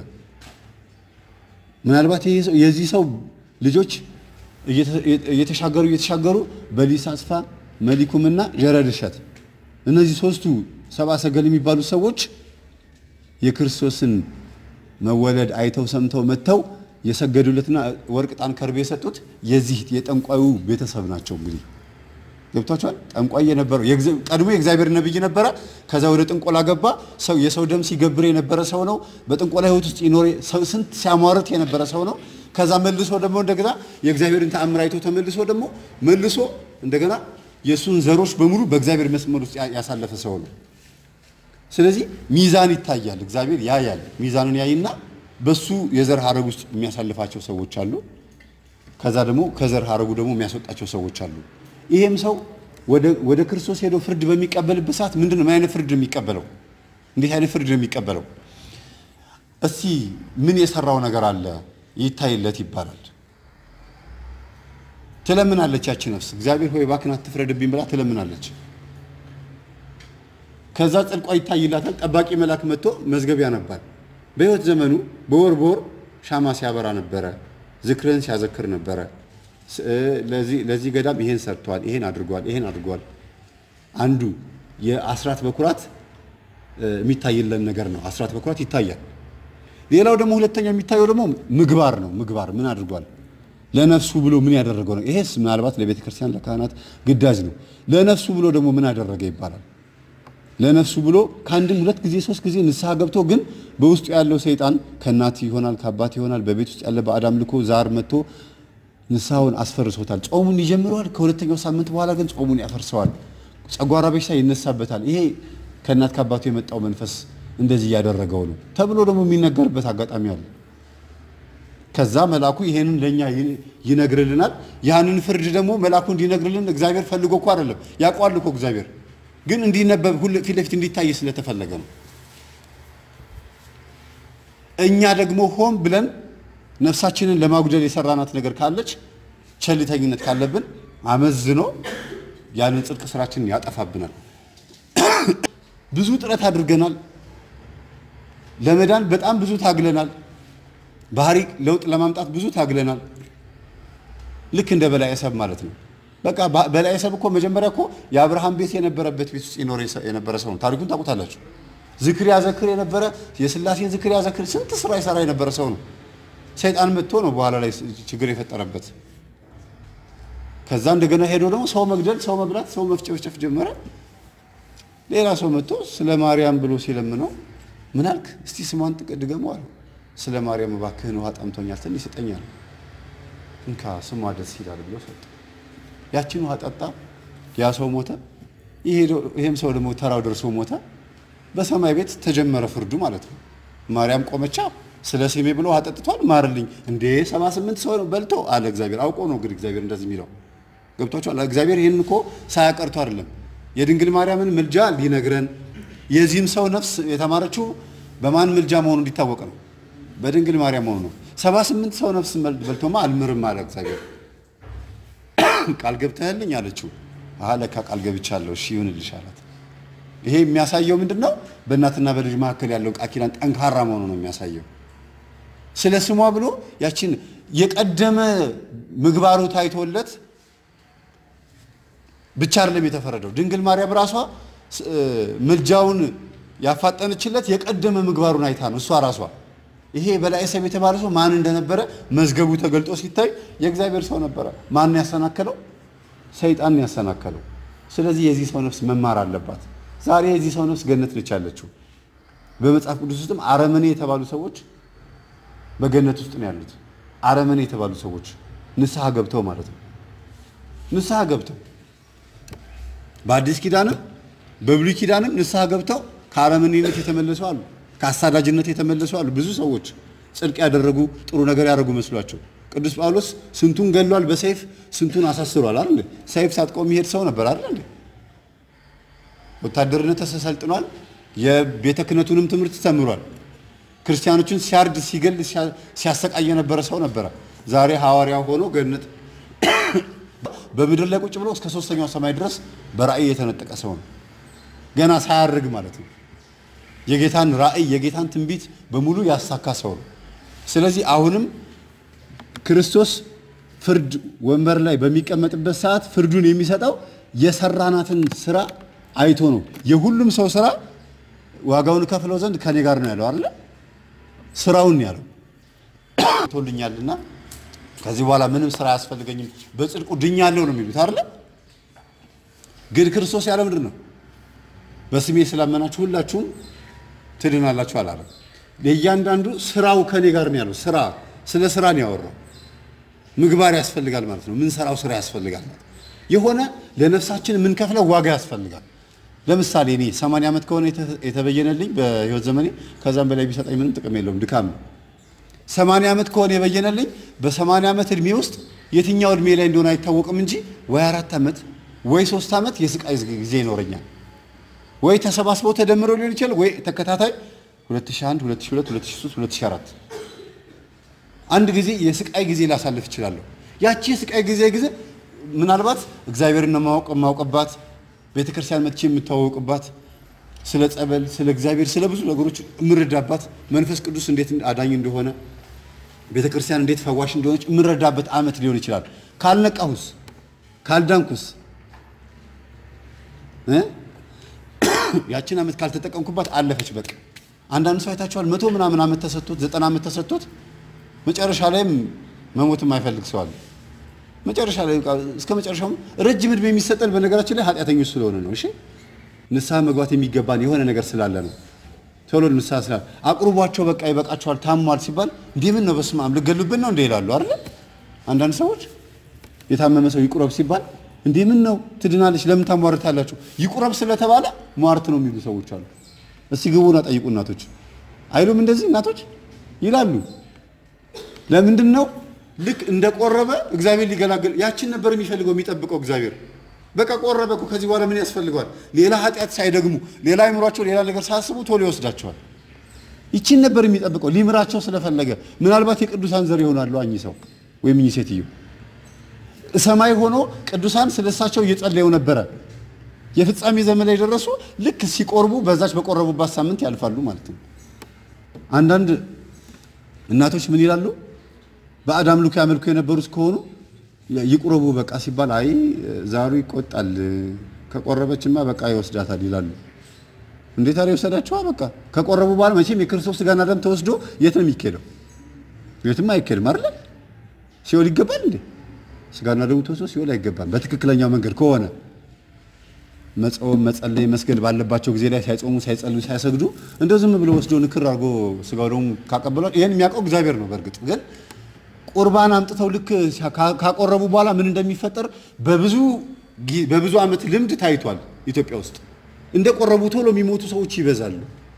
ምናልባት የዚህ ሰው ልጆች እየተሻገሩ እየተሻገሩ በሊስ አስፋ መሊኩምና ጀረድ እሸት እነዚህ ሶስቱ ሰብአ ሰገል የሚባሉ ሰዎች የክርስቶስን መወለድ አይተው ሰምተው መጥተው የሰገዱለትና ወርቅ፣ ዕጣን፣ ከርቤ የሰጡት የዚህ የጠንቋዩ ቤተሰብ ናቸው። እንግዲህ ገብቷቸዋል። ጠንቋይ የነበረው ቀድሞ የእግዚአብሔር ነብይ ነበረ። ከዛ ወደ ጥንቆላ ገባ። ሰው የሰው ደም ሲገብር የነበረ ሰው ነው። በጥንቆላ ሕይወት ውስጥ ይኖር ስንት ሲያሟርት የነበረ ሰው ነው። ከዛ መልሶ ደግሞ እንደገና የእግዚአብሔርን ተአምር አይቶ ተመልሶ ደግሞ መልሶ እንደገና የእሱን ዘሮች በሙሉ በእግዚአብሔር መስመር ውስጥ ያ- ያሳለፈ ሰው ነው። ስለዚህ ሚዛን ይታያል። እግዚአብሔር ያያል። ሚዛኑን ያይና በሱ የዘር ሀረግ ውስጥ የሚያሳልፋቸው ሰዎች አሉ። ከዛ ደግሞ ከዘር ሀረጉ ደግሞ የሚያስወጣቸው ሰዎች አሉ። ይሄም ሰው ወደ ወደ ክርስቶስ ሄዶ ፍርድ በሚቀበልበት ሰዓት ምንድን ነው ምን አይነት ፍርድ ነው የሚቀበለው? እንዴት አይነት ፍርድ ነው የሚቀበለው? እስቲ ምን የሰራው ነገር አለ ይታይለት ይባላል። ትለምናለች ያቺ ነፍስ እግዚአብሔር ሆይ እባክህን አትፍረድብኝ ብላ ትለምናለች። ከዛ ጽድቋ ይታይላታል። ጠባቂ መልአክ መጥቶ መዝገብ ያነባል። በሕይወት ዘመኑ በወር በወር ሻማ ሲያበራ ነበረ፣ ዝክርን ሲያዘክር ነበረ። ስ- እ፣ ለዚህ ለዚህ ገዳም ይሄን ሰርቷል፣ ይሄን አድርጓል፣ ይሄን አድርጓል። አንዱ የአስራት በኩራት እ፣ የሚታይለን ነገር ነው። አስራት በኩራት ይታያል። ሌላው ደግሞ ሁለተኛ የሚታየው ደግሞ ምግባር ነው። ምግባር ምን አድርጓል? ለነፍሱ ብሎ ምን ያደረገው ነው? ይሄስ ምናልባት ለቤተ ክርስቲያን ለካህናት ግዳጅ ነው። ለነፍሱ ብሎ ደግሞ ምን አደረገ ይባላል። ለነፍሱ ብሎ ከአንድም ሁለት ጊዜ ሶስት ጊዜ ንስሐ ገብቶ ግን በውስጡ ያለው ሰይጣን ከእናት ይሆናል ከአባት ይሆናል በቤት ውስጥ ያለ ባዕድ አምልኮ ዛር መጥቶ ንስሐውን አስፈርሶታል። ጾሙን ይጀምረዋል። ከሁለተኛው ሳምንት በኋላ ግን ጾሙን ያፈርሰዋል። ጨጓራ በሽታ ይነሳበታል። ይሄ ከእናት ከአባቱ የመጣው መንፈስ እንደዚህ እያደረገው ነው ተብሎ ደግሞ የሚነገርበት አጋጣሚ አለ። ከዛ መልአኩ ይሄንን ለኛ ይ- ይነግርልናል። ያንን ፍርድ ደግሞ መልአኩ እንዲነግርልን እግዚአብሔር ፈልጎ እኮ አይደለም፣ ያውቀዋል እኮ እግዚአብሔር ግን እንዲነበብ ሁሉ ፊት ለፊት እንዲታይ ስለተፈለገ ነው። እኛ ደግሞ ሆን ብለን ነፍሳችንን ለማጉደል የሰራናት ነገር ካለች ቸልተኝነት ካለብን አመዝኖ ያንን ጽድቅ ስራችንን ያጠፋብናል። ብዙ ጥረት አድርገናል። ለመዳን በጣም ብዙ ታግለናል። ባህሪ ለውጥ ለማምጣት ብዙ ታግለናል። ልክ እንደ በላይ ሰብ ማለት ነው። በቃ ባ- በላይ ሰብ እኮ መጀመሪያ እኮ የአብርሃም ቤት የነበረበት ቤት ውስጥ ይኖር የሰ- የነበረ ሰው ነው። ታሪኩን ታውቁታላችሁ። ዝክር ያዘክር የነበረ የስላሴን ዝክር ያዘክር ስንት ስራ ይሰራ የነበረ ሰው ነው። ሰይጣን መጥቶ ነው በኋላ ላይ ስ- ችግር የፈጠረበት። ከዛ እንደገና ሄዶ ደግሞ ሰው መግደል፣ ሰው መብላት፣ ሰው መፍጨፍጨፍ ጀመረ። ሌላ ሰው መጥቶ ስለ ማርያም ብሎ ሲለምነው ምን አልክ? እስቲ ስሟን ጥቀ- ድገመው አለው። ስለ ማርያም እባክህን ውሃ ጠምቶኛል ትንሽ ስጠኛል። እንካ ስሟ ደስ ይላል ብሎ ሰጠ። ያችን ውሃ ጠጣ። ያ ሰው ሞተ። ይሄ- ይሄም ሰው ደግሞ ተራው ደርሶ ሞተ። በሰማይ ቤት ተጀመረ ፍርዱ ማለት ነው። ማርያም ቆመቻ ስለ ስሜ ብሎ ውሃ ጠጥቷል፣ ማርልኝ። እንዴ ሰባ ስምንት ሰው ነው በልቶ አለ እግዚአብሔር። አውቆ ነው እንግዲህ እግዚአብሔር እንደዚህ የሚለው ገብቷቸዋል። እግዚአብሔር ይህን እኮ ሳያቀርቶ አይደለም የድንግል ማርያምን ምልጃ ሊነግረን የዚህም ሰው ነፍስ የተማረችው በማን ምልጃ መሆኑ እንዲታወቅ ነው፣ በድንግል ማርያም መሆኑ ነው። ሰባ ስምንት ሰው ነፍስ በልቶማ አልምርም አለ እግዚአብሔር። ቃል ገብተህልኝ አለችው። አሀ ለካ ቃል ገብቻለሁ፣ እሺ ይሁንልሽ አላት። ይሄ የሚያሳየው ምንድን ነው? በእናትና በልጅ መካከል ያለው ቃል ኪዳን ጠንካራ መሆኑ ነው የሚያሳየው። ስለ ስሟ ብሎ ያችን የቀደመ ምግባሩ ታይቶለት ብቻ አይደለም የተፈረደው። ድንግል ማርያም ራሷ ስ- እ፣ ምልጃውን ያፋጠነችለት የቀደመ ምግባሩን አይታ ነው እሷ ራሷ። ይሄ በላይ ሰብ የተባለ ሰው ማን እንደነበረ መዝገቡ ተገልጦ ሲታይ የእግዚአብሔር ሰው ነበረ። ማን ያሰናከለው? ሰይጣን ያሰናከለው። ስለዚህ የዚህ ሰው ነፍስ መማር አለባት። ዛሬ የዚህ ሰው ነፍስ ገነት ነች ያለችው። በመጽሐፍ ቅዱስ ውስጥም አረመኔ የተባሉ ሰዎች በገነት ውስጥ ነው ያሉት። አረመኔ የተባሉ ሰዎች ንስሐ ገብተው ማለት ነው። ንስሐ ገብተው በአዲስ ኪዳንም በብሉይ ኪዳንም ንስሐ ገብተው ከአረመኔነት የተመለሱ አሉ። ከአሳዳጅነት የተመለሱ አሉ። ብዙ ሰዎች ጽድቅ ያደረጉ ጥሩ ነገር ያደረጉ መስሏቸው። ቅዱስ ጳውሎስ ስንቱን ገድሏል በሰይፍ ስንቱን አሳስሯል አይደል? ሰይፍ ታጥቆ የሚሄድ ሰው ነበር አይደል? ወታደርነት ተሰልጥኗል። የቤተ ክህነቱንም ትምህርት ተምሯል። ክርስቲያኖችን ሲያርድ ሲገል ሲያ- ሲያሰቃይ የነበረ ሰው ነበረ። ዛሬ ሐዋርያ ሆኖ ገነት በምድር ላይ ቁጭ ብሎ እስከ ሶስተኛው ሰማይ ድረስ በራእይ የተነጠቀ ሰው ነው። ገና ሳያርግ ማለት ነው። የጌታን ራእይ የጌታን ትንቢት በሙሉ ያሳካ ሰው ነው። ስለዚህ አሁንም ክርስቶስ ፍርድ ወንበር ላይ በሚቀመጥበት ሰዓት ፍርዱን የሚሰጠው የሰራናትን ስራ አይቶ ነው። የሁሉም ሰው ስራ ዋጋውን ከፍለው ዘንድ ከኔ ጋር ነው ያለው አይደለ? ስራውን ነው ያለው ቶልኛልና ከዚህ በኋላ ምንም ስራ አያስፈልገኝም በጽድቁ ድኛለሁ ነው የሚሉት አይደለ? ግን ክርስቶስ ያለው ምንድን ነው? በስሜ ስላመናችሁ ሁላችሁም ትድናላችሁ አላለም። ለእያንዳንዱ ስራው ከኔ ጋር ነው ያለው። ስራ ስለ ስራ ነው ያወራው። ምግባር ያስፈልጋል ማለት ነው። ምንሰራው ስራ ያስፈልጋል ማለት ነው። የሆነ ለነፍሳችን የምንከፍለው ዋጋ ያስፈልጋል። ለምሳሌ እኔ 80 ዓመት ከሆነ የተ- የተበየነልኝ በህይወት ዘመኔ ከዛም በላይ ቢሰጠኝ ምንም ጥቅም የለውም፣ ድካም ነው። 80 ዓመት ከሆነ የበየነልኝ በ80 ዓመት እድሜ ውስጥ የትኛው እድሜ ላይ እንደሆነ አይታወቅም እንጂ ወይ አራት ዓመት ወይ ሶስት ዓመት የስቃይ ጊዜ ይኖረኛል። ወይ ተሰባስበው ተደምረው ሊሆን ይችላል፣ ወይ ተከታታይ 2001፣ 2002፣ 2003፣ 2004 አንድ ጊዜ የስቃይ ጊዜ ላሳልፍ እችላለሁ። ያቺ የስቃይ ጊዜ ጊዜ ምናልባት እግዚአብሔርን ማወቅ የማውቅባት ቤተ ክርስቲያን መጥቼ የምታወቅባት ስለ ጸበል፣ ስለ እግዚአብሔር፣ ስለ ብዙ ነገሮች የምረዳባት መንፈስ ቅዱስ እንዴት አዳኝ እንደሆነ ቤተ ክርስቲያን እንዴት ፈዋሽ እንደሆነች የምረዳበት ዓመት ሊሆን ይችላል። ካልነቃሁስ ካልዳንኩስ እ ያችን ዓመት ካልተጠቀምኩባት አለፈች በቃ። አንዳንድ ሰው አይታችኋል፣ መቶ ምናምን ዓመት ተሰጥቶት ዘጠና ዓመት ተሰጥቶት መጨረሻ ላይም መሞት የማይፈልግ ሰው አለ። መጨረሻ ላይ በቃ እስከ መጨረሻውም ረጅም ዕድሜ የሚሰጠን በነገራችን ላይ ኃጢአተኞች ስለሆነ ነው። እሺ ንስሐ መግባት የሚገባን የሆነ ነገር ስላለ ነው። ቶሎ ንስሐ ስላለ አቅርቧቸው በቃ ይበቃቸዋል፣ ታሟል ሲባል እንዲህ ምን ነው በስመ አብ ልገሉብን ነው እንደ ይላሉ አይደል? አንዳንድ ሰዎች የታመመ ሰው ይቁረብ ሲባል እንዲህ ምን ነው ትድናለች፣ ለምን ታሟርታላችሁ? ይቁረብ ስለተባለ ሟርት ነው የሚሉ ሰዎች አሉ። እስቲ ግቡና ጠይቁ እናቶች አይሉም እንደዚህ እናቶች ይላሉ። ለምንድን ነው ልክ እንደቆረበ እግዚአብሔር ሊገላገል ያችን ነበር የሚፈልገው የሚጠብቀው እግዚአብሔር። በቃ ቆረበ እኮ ከዚህ በኋላ ምን ያስፈልገዋል? ሌላ ኃጢአት ሳይደግሙ ሌላ አይምሯቸው ሌላ ነገር ሳያስቡ ቶሎ ይወስዳቸዋል። ይችን ነበር የሚጠብቀው ሊምራቸው ስለፈለገ። ምናልባት የቅዱሳን ዘር ይሆናሉ እኚህ ሰው ወይም እኚህ ሴትዮ ሰማይ ሆኖ ቅዱሳን ስለሳቸው እየጸለዩ ነበረ። የፍጻሜ ዘመን ላይ ደረሱ። ልክ ሲቆርቡ በዛች በቆረቡባት ሳምንት ያልፋሉ ማለት ነው። አንዳንድ እናቶች ምን ይላሉ? ባዕድ አምልኮ ያመልኩ የነበሩት ከሆኑ ይቁረቡ በቃ ሲባል አይ ዛሩ ይቆጣል፣ ከቆረበችማ በቃ ይወስዳታል ይላሉ። እንዴት አለ ይወሰዳቸዋ? በቃ ከቆረቡ በኋላ መቼም የክርስቶስ ስጋና ደም ተወስዶ የት ነው የሚኬደው? የትም አይኬድም አይደለ? ሲኦል ይገባል እንዴ? ስጋና ደሙ ተወስዶ ሲኦል አይገባም። በትክክለኛው መንገድ ከሆነ መጾም፣ መጸለይ፣ መስገድ ባለባቸው ጊዜ ላይ ሳይጾሙ፣ ሳይጸልዩ፣ ሳይሰግዱ እንደው ዝም ብሎ ወስዶ ንክር አድርጎ ስጋው ደሙ ካቀበሏል። ይሄን የሚያውቀው እግዚአብሔር ነው። በእርግጥ ግን ቁርባን አምጥተው ልክ ካቆረቡ በኋላ ምን እንደሚፈጠር በብዙ ጊ- በብዙ ዓመት ልምድ ታይቷል። ኢትዮጵያ ውስጥ እንደ ቆረቡ ቶሎ የሚሞቱ ሰዎች ይበዛሉ።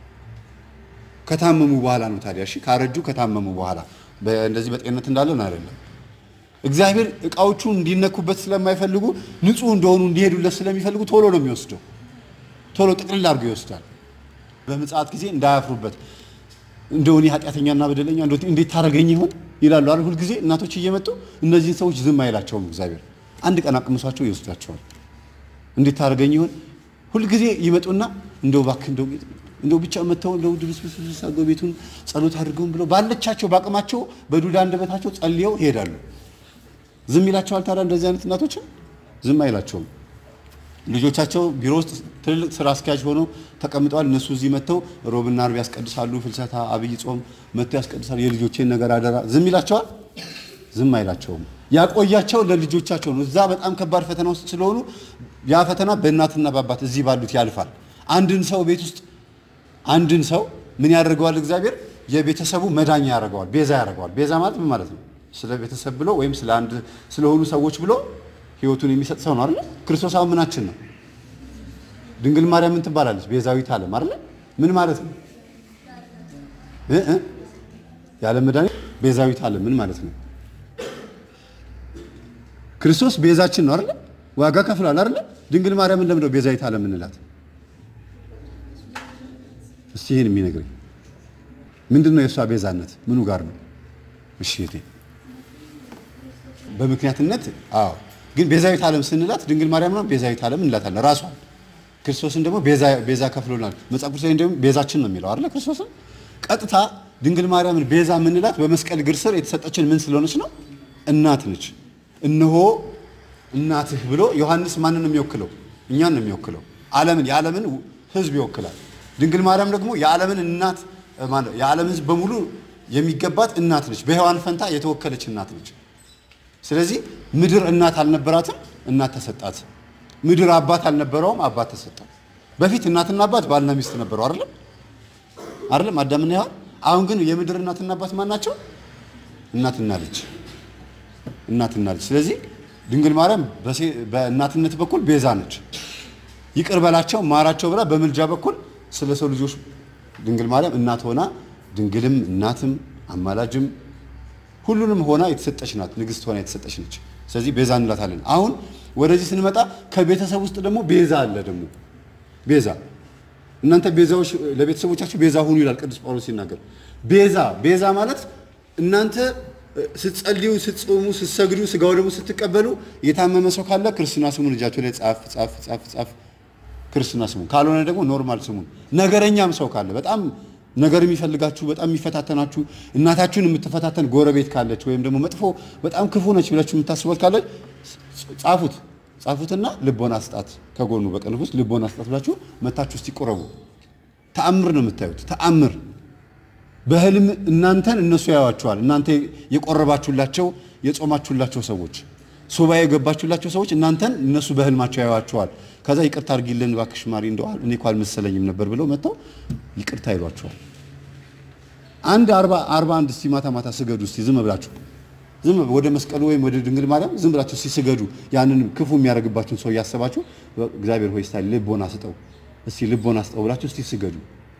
ከታመሙ በኋላ ነው ታዲያ። እሺ ካረጁ ከታመሙ በኋላ በ- እንደዚህ በጤንነት እንዳለን አይደለም። እግዚአብሔር እቃዎቹ እንዲነኩበት ስለማይፈልጉ ንጹህ እንደሆኑ እንዲሄዱለት ስለሚፈልጉ ቶሎ ነው የሚወስደው። ቶሎ ጥቅልል አድርጎ ይወስዳል። በምጽአት ጊዜ እንዳያፍሩበት እንደው እኔ ኃጢአተኛና በደለኛ እንደው እንዴት ታደርገኝ ይሆን ይላሉ አይደል? ሁልጊዜ እናቶች እየመጡ እነዚህን ሰዎች ዝም አይላቸውም እግዚአብሔር። አንድ ቀን አቅምሷቸው ይወስዳቸዋል። እንዴት ታደርገኝ ይሆን ሁልጊዜ ይመጡና እንደው እባክህ እንደው እንደው ብቻ መተው እንደው ድብስብስ አድርገው ቤቱን ጸሎት አድርገውን ብለው ባለቻቸው በአቅማቸው በዱዳ አንደበታቸው ጸልየው ይሄዳሉ። ዝም ይላቸዋል። ታዲያ እንደዚህ አይነት እናቶችን ዝም አይላቸውም። ልጆቻቸው ቢሮ ውስጥ ትልልቅ ስራ አስኪያጅ ሆነው ተቀምጠዋል። እነሱ እዚህ መጥተው ሮብና አርብ ያስቀድሳሉ። ፍልሰታ፣ አብይ ጾም መጥተው ያስቀድሳሉ። የልጆቼን ነገር አደራ ዝም ይላቸዋል። ዝም አይላቸውም። ያቆያቸው ለልጆቻቸው ነው። እዛ በጣም ከባድ ፈተና ውስጥ ስለሆኑ ያ ፈተና በእናትና በአባት እዚህ ባሉት ያልፋል። አንድን ሰው ቤት ውስጥ አንድን ሰው ምን ያደርገዋል? እግዚአብሔር የቤተሰቡ መዳኛ ያደርገዋል፣ ቤዛ ያደርገዋል። ቤዛ ማለት ምን ማለት ነው? ስለ ቤተሰብ ብሎ ወይም ስለ አንድ ስለሆኑ ሰዎች ብሎ ህይወቱን የሚሰጥ ሰው ነው አይደል? ክርስቶስ አሁን ምናችን ነው? ድንግል ማርያም ምን ትባላለች? ቤዛዊት ዓለም አይደል? ምን ማለት ነው? እ እ ያለ መድኃኒት ቤዛዊት ዓለም ምን ማለት ነው? ክርስቶስ ቤዛችን ነው አይደል? ዋጋ ከፍሏል አይደል? ድንግል ማርያምን ለምንድነው ቤዛዊት ዓለም እንላት? እስቲ ይሄን የሚነግረኝ ምንድን ነው? የእሷ ቤዛነት ምኑ ጋር ነው? እሺ እቴ በምክንያትነት አዎ። ግን ቤዛዊት ዓለም ስንላት ድንግል ማርያም ነው ቤዛዊት ዓለም እንላታለን ራሷን። ክርስቶስን ደግሞ ቤዛ ቤዛ ከፍሎናል። መጽሐፍ ቅዱስ ላይ ደግሞ ቤዛችን ነው የሚለው አይደል? ክርስቶስን ቀጥታ ድንግል ማርያምን ቤዛ የምንላት በመስቀል እግር ስር የተሰጠችን ምን ስለሆነች ነው? እናት ነች። እነሆ እናትህ ብሎ ዮሐንስ ማንን ነው የሚወክለው? እኛን ነው የሚወክለው። ዓለምን የዓለምን ሕዝብ ይወክላል። ድንግል ማርያም ደግሞ የዓለምን እናት ማለት የዓለም ሕዝብ በሙሉ የሚገባት እናት ነች። በሔዋን ፈንታ የተወከለች እናት ነች። ስለዚህ ምድር እናት አልነበራትም፣ እናት ተሰጣት። ምድር አባት አልነበረውም፣ አባት ተሰጠው። በፊት እናትና አባት ባልና ሚስት ነበሩ አይደለም አይደለም አዳምና ሔዋን። አሁን ግን የምድር እናትና አባት ማን ናቸው? እናትና ልጅ እናትና ልጅ። ስለዚህ ድንግል ማርያም በሴ- በእናትነት በኩል ቤዛ ነች። ይቅር በላቸው ማራቸው ብላ በምልጃ በኩል ስለ ሰው ልጆች ድንግል ማርያም እናት ሆና ድንግልም እናትም አማላጅም ሁሉንም ሆና የተሰጠች ናት። ንግስት ሆና የተሰጠች ነች። ስለዚህ ቤዛ እንላታለን። አሁን ወደዚህ ስንመጣ ከቤተሰብ ውስጥ ደግሞ ቤዛ አለ። ደግሞ ቤዛ እናንተ ቤዛዎች ለቤተሰቦቻችሁ ቤዛ ሁኑ ይላል ቅዱስ ጳውሎስ ሲናገር። ቤዛ ቤዛ ማለት እናንተ እ፣ ስትጸልዩ፣ ስትጾሙ፣ ስትሰግዱ፣ ስጋው ደግሞ ስትቀበሉ የታመመ ሰው ካለ ክርስትና ስሙን እጃቸው ላይ ጻፍ ጻፍ ጻፍ ጻፍ ክርስትና ስሙን ካልሆነ ደግሞ ኖርማል ስሙን። ነገረኛም ሰው ካለ በጣም ነገር የሚፈልጋችሁ በጣም የሚፈታተናችሁ እናታችሁን የምትፈታተን ጎረቤት ካለች ወይም ደግሞ መጥፎ በጣም ክፉ ነች ብላችሁ የምታስቧት ካለች ጻፉት ጻፉትና ልቦና ስጣት ከጎኑ በቀን ውስጥ ልቦና ስጣት ብላችሁ መታችሁ እስቲ ቆረቡ። ተአምር ነው የምታዩት። ተአምር በህልም እናንተን እነሱ ያዩዋቸዋል። እናንተ የቆረባችሁላቸው የጾማችሁላቸው ሰዎች ሱባኤ የገባችሁላቸው ሰዎች እናንተን እነሱ በህልማቸው ያዩዋቸዋል። ከዛ ይቅርታ አድርጊልን እባክሽ ማሪ እንደው እኔ እኮ አልመሰለኝም ነበር ብለው መጥተው ይቅርታ ይሏቸዋል። አንድ አርባ አርባ አንድ እስቲ ማታ ማታ ስገዱ እስቲ ዝም ብላችሁ ዝም ወደ መስቀሉ ወይም ወደ ድንግል ማርያም ዝም ብላችሁ እስቲ ስገዱ። ያንን ክፉ የሚያደርግባችሁን ሰው እያሰባችሁ እግዚአብሔር ሆይ እስቲ ልቦና ስጠው እስቲ ልቦና ስጠው ብላችሁ እስቲ ስገዱ።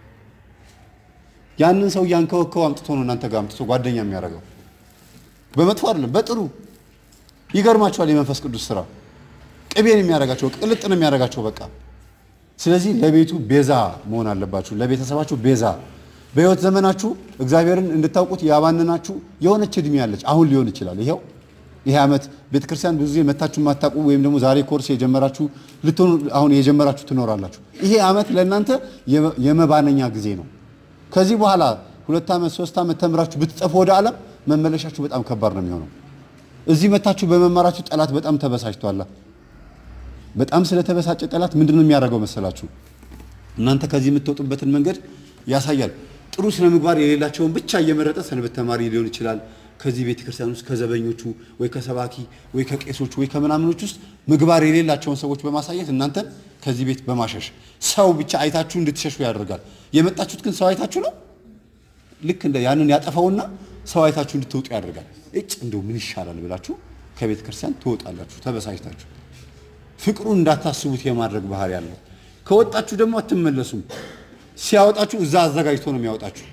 ያንን ሰው እያንከወከው አምጥቶ ነው እናንተ ጋር አምጥቶ ጓደኛ የሚያደርገው። በመጥፎ አይደለም፣ በጥሩ ይገርማችኋል። የመንፈስ ቅዱስ ስራ ቅቤን የሚያደርጋቸው ቅልጥ ነው የሚያደርጋቸው በቃ። ስለዚህ ለቤቱ ቤዛ መሆን አለባችሁ፣ ለቤተሰባችሁ ቤዛ። በህይወት ዘመናችሁ እግዚአብሔርን እንድታውቁት ያባንናችሁ የሆነች እድሜ ያለች አሁን ሊሆን ይችላል። ይኸው ይሄ ዓመት ቤተክርስቲያን ብዙ ጊዜ መታችሁ የማታውቁ ወይም ደግሞ ዛሬ ኮርስ የጀመራችሁ ልትሆኑ አሁን የጀመራችሁ ትኖራላችሁ። ይሄ ዓመት ለእናንተ የመባነኛ ጊዜ ነው። ከዚህ በኋላ ሁለት ዓመት ሶስት ዓመት ተምራችሁ ብትጠፉ ወደ ዓለም መመለሻችሁ በጣም ከባድ ነው የሚሆነው። እዚህ መታችሁ በመማራችሁ ጠላት በጣም ተበሳጭቷላ። በጣም ስለተበሳጨ ጠላት ምንድን ነው የሚያደርገው መሰላችሁ? እናንተ ከዚህ የምትወጡበትን መንገድ ያሳያል። ጥሩ ስነ ምግባር የሌላቸውን ብቻ እየመረጠ ሰንበት ተማሪ ሊሆን ይችላል። ከዚህ ቤተ ክርስቲያን ውስጥ ከዘበኞቹ ወይ ከሰባኪ ወይ ከቄሶቹ ወይ ከምናምኖች ውስጥ ምግባር የሌላቸውን ሰዎች በማሳየት እናንተን ከዚህ ቤት በማሸሽ ሰው ብቻ አይታችሁ እንድትሸሹ ያደርጋል። የመጣችሁት ግን ሰው አይታችሁ ነው። ልክ እንደ ያንን ያጠፋውና ሰው አይታችሁ እንድትወጡ ያደርጋል። እጭ እንደው ምን ይሻላል ብላችሁ ከቤተ ክርስቲያን ትወጣላችሁ ተበሳጭታችሁ። ፍቅሩን እንዳታስቡት የማድረግ ባህሪ ያለው። ከወጣችሁ ደግሞ አትመለሱም። ሲያወጣችሁ እዛ አዘጋጅቶ ነው የሚያወጣችሁ።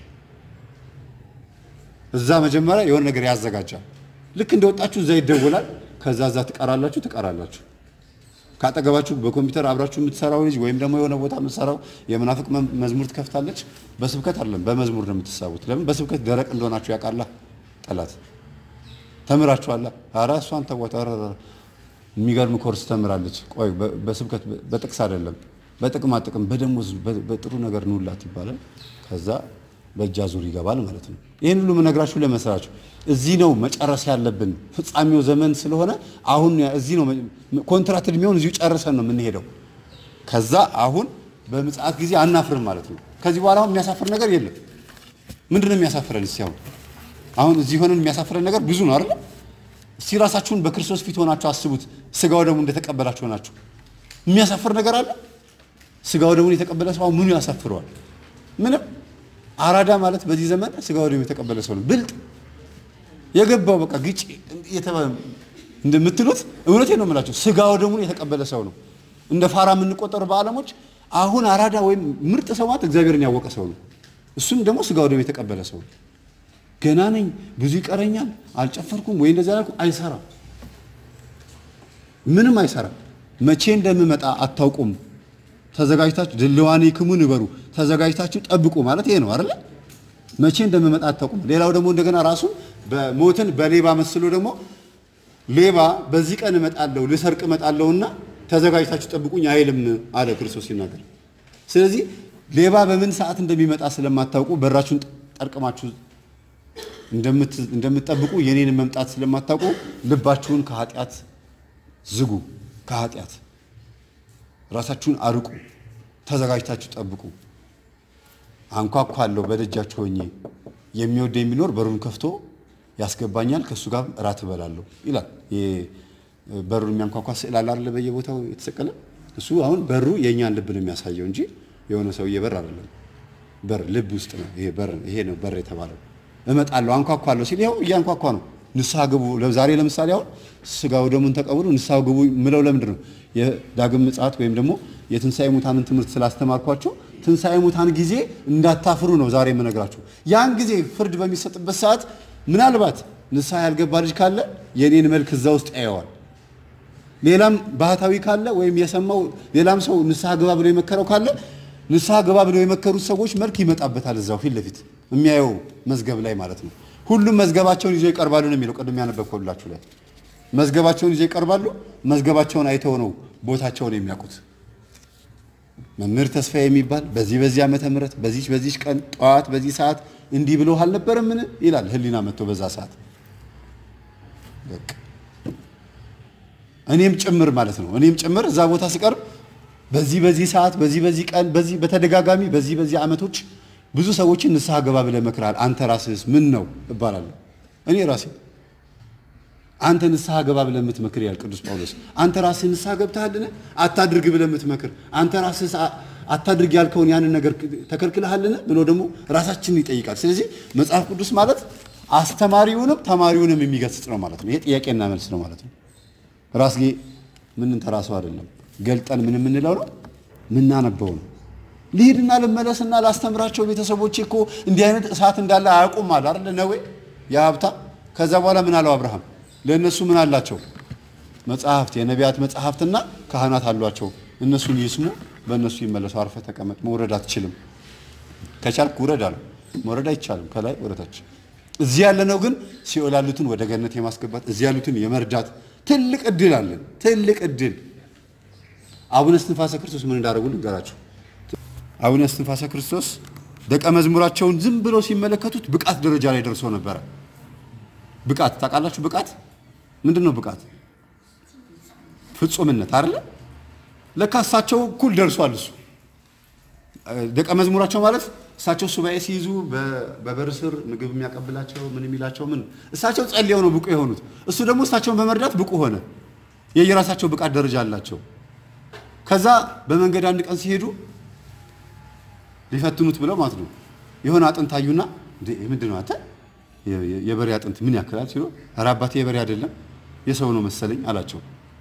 እዛ መጀመሪያ የሆነ ነገር ያዘጋጃል። ልክ እንደወጣችሁ እዛ ይደወላል። ከዛ እዛ ትቀራላችሁ ትቀራላችሁ። ካጠገባችሁ በኮምፒውተር አብራችሁ የምትሰራው ልጅ ወይም ደግሞ የሆነ ቦታ የምትሰራው የመናፍቅ መዝሙር ትከፍታለች። በስብከት አይደለም በመዝሙር ነው የምትሳቡት። ለምን በስብከት ደረቅ እንደሆናችሁ ያውቃላ ጠላት። ተምራችኋላ። ኧረ እሷን ተዋት። ኧረ የሚገርም ኮርስ ተምራለች። ቆይ በስብከት በጥቅስ አይደለም በጥቅማ ጥቅም በደሞዝ በጥሩ ነገር ንውላት ይባላል። ከዛ በእጃ ዙር ይገባል ማለት ነው። ይህን ሁሉ የምነግራችሁ ለመስራችሁ እዚህ ነው መጨረስ ያለብን። ፍጻሜው ዘመን ስለሆነ አሁን እዚህ ነው ኮንትራት እድሜውን እዚሁ ጨርሰን ነው የምንሄደው። ከዛ አሁን በምጽአት ጊዜ አናፍርም ማለት ነው። ከዚህ በኋላ አሁን የሚያሳፍር ነገር የለም። ምንድን ነው የሚያሳፍረን? እስኪ አሁን አሁን እዚህ ሆነን የሚያሳፍረን ነገር ብዙ ነው አይደል? እስቲ ራሳችሁን በክርስቶስ ፊት ሆናችሁ አስቡት። ስጋው ደግሞ እንደተቀበላችሁ ሆናችሁ የሚያሳፍር ነገር አለ? ስጋው ደግሞ የተቀበለ ሰው ምኑ ያሳፍረዋል? ምንም። አራዳ ማለት በዚህ ዘመን ስጋው ደግሞ የተቀበለ ሰው ነው። ብልጥ የገባው በቃ ግጭ የተባለ እንደምትሉት እውነቴን ነው የምላቸው። ስጋው ደግሞ የተቀበለ ሰው ነው። እንደ ፋራ የምንቆጠሩ በዓለሞች አሁን አራዳ ወይም ምርጥ ሰው ማለት እግዚአብሔርን ያወቀ ሰው ነው። እሱም ደግሞ ስጋው ደግሞ የተቀበለ ሰው ነው። ገና ነኝ፣ ብዙ ይቀረኛል፣ አልጨፈርኩም ወይ እንደዚህ አላልኩም፣ አይሰራም። ምንም አይሰራም። መቼ እንደምመጣ አታውቁም። ተዘጋጅታችሁ ድልዋኔክሙ ንበሩ፣ ተዘጋጅታችሁ ጠብቁ ማለት ይሄ ነው አይደለ? መቼ እንደምመጣ አታውቁም። ሌላው ደግሞ እንደገና ራሱ በሞትን በሌባ መስሎ ደግሞ ሌባ በዚህ ቀን እመጣለሁ ልሰርቅ እመጣለሁና ተዘጋጅታችሁ ጠብቁኝ አይልም አለ ክርስቶስ ሲናገር። ስለዚህ ሌባ በምን ሰዓት እንደሚመጣ ስለማታውቁ በራችሁን ጠርቅማችሁ እንደምትጠብቁ የኔን መምጣት ስለማታውቁ ልባችሁን ከኃጢአት ዝጉ። ከኃጢአት ራሳችሁን አርቁ። ተዘጋጅታችሁ ጠብቁ። አንኳኳለሁ በደጃችሁ ሆኜ የሚወደ የሚኖር በሩን ከፍቶ ያስገባኛል፣ ከእሱ ጋር እራት እበላለሁ ይላል። በሩን የሚያንኳኳ ስዕል አለ አይደለ? በየቦታው የተሰቀለ እሱ አሁን በሩ የእኛን ልብ ነው የሚያሳየው እንጂ የሆነ ሰውዬ በር አይደለም። በር ልብ ውስጥ ነው። ይሄ በር ይሄ ነው በር የተባለው። እመጣለሁ አንኳኳለሁ ሲል ይኸው እያንኳኳ ነው። ንስሐ ግቡ። ዛሬ ለምሳሌ አሁን ስጋው ደሙን ተቀብሉ ንስሐ ግቡ ምለው ለምንድን ነው? የዳግም ምጽአት ወይም ደግሞ የትንሣኤ ሙታንን ትምህርት ስላስተማርኳቸው ትንሣኤ ሙታን ጊዜ እንዳታፍሩ ነው ዛሬ የምነግራችሁ። ያን ጊዜ ፍርድ በሚሰጥበት ሰዓት ምናልባት ንስሐ ያልገባ ልጅ ካለ የኔን መልክ እዛ ውስጥ ያየዋል። ሌላም ባህታዊ ካለ ወይም የሰማው ሌላም ሰው ንስሐ ግባ ብሎ የመከረው ካለ ንስሐ ግባ ብለው የመከሩት ሰዎች መልክ ይመጣበታል እዛው ፊት ለፊት የሚያየው መዝገብ ላይ ማለት ነው። ሁሉም መዝገባቸውን ይዘው ይቀርባሉ ነው የሚለው ቅድም ያነበብኩላችሁ ላይ መዝገባቸውን ይዘው ይቀርባሉ። መዝገባቸውን አይተው ነው ቦታቸውን የሚያውቁት። መምህር ተስፋ የሚባል በዚህ በዚህ ዓመተ ምህረት በዚህ በዚህ ቀን ጠዋት በዚህ ሰዓት እንዲህ ብሎ አልነበረምን ይላል ህሊና መጥቶ በዛ ሰዓት በቃ እኔም ጭምር ማለት ነው። እኔም ጭምር እዛ ቦታ ስቀርብ በዚህ በዚህ ሰዓት በዚህ በዚህ ቀን በዚህ በተደጋጋሚ በዚህ በዚህ ዓመቶች ብዙ ሰዎችን ንስሐ ገባ ብለህ መክረሃል። አንተ ራስህስ ምን ነው እባላለሁ። እኔ ራሴ አንተ ንስሐ ገባ ብለህ የምትመክር ያል ቅዱስ ጳውሎስ አንተ ራስህ ንስሐ ገብተሃልን? አታድርግ ብለህ የምትመክር አንተ ራስህ አታድርግ ያልከውን ያንን ነገር ተከልክለሃልን? ብሎ ደግሞ ራሳችንን ይጠይቃል። ስለዚህ መጽሐፍ ቅዱስ ማለት አስተማሪውንም ተማሪውንም የሚገስጽ ነው ማለት ነው። ይሄ ጥያቄና መልስ ነው ማለት ነው። ራስጌ ምንን ተራሰው አይደለም ገልጠን ምን የምንለው ነው ምናነበው ነው። ልሂድና ልመለስና ላስተምራቸው ቤተሰቦቼ እኮ እንዲህ አይነት እሳት እንዳለ አያውቁም አለ አይደል ነዌ የሀብታም ከዛ በኋላ ምን አለው አብርሃም ለእነሱ ምን አላቸው መጽሐፍት የነቢያት መጽሐፍትና ካህናት አሏቸው እነሱን ይስሙ በእነሱ ይመለሱ አርፈ ተቀመጥ መውረድ አትችልም ከቻልክ ውረድ አለው መውረድ አይቻልም ከላይ ወደታች እዚህ ያለነው ግን ሲኦል ያሉትን ወደ ገነት የማስገባት እዚህ ያሉትን የመርዳት ትልቅ እድል አለን ትልቅ እድል አቡነ እስትንፋሰ ክርስቶስ ምን እንዳደረጉ ልንገራችሁ አቡነ እስትንፋሰ ክርስቶስ ደቀ መዝሙራቸውን ዝም ብለው ሲመለከቱት ብቃት ደረጃ ላይ ደርሶ ነበረ ብቃት ታውቃላችሁ ብቃት ምንድን ነው ብቃት ፍጹምነት አይደለ ለካ እሳቸው እኩል ደርሷል እሱ ደቀ መዝሙራቸው ማለት እሳቸው ሱባኤ ሲይዙ በበር ስር ምግብ የሚያቀብላቸው ምን የሚላቸው ምን እሳቸው ጸልየው ነው ብቁ የሆኑት እሱ ደግሞ እሳቸውን በመርዳት ብቁ ሆነ የየራሳቸው ብቃት ደረጃ አላቸው ከዛ በመንገድ አንድ ቀን ሲሄዱ ሊፈትኑት ብለው ማለት ነው የሆነ አጥንት አዩና ምንድን ነው አንተ የበሬ አጥንት ምን ያክላል ሲሉ ኧረ አባቴ የበሬ አይደለም የሰው ነው መሰለኝ አላቸው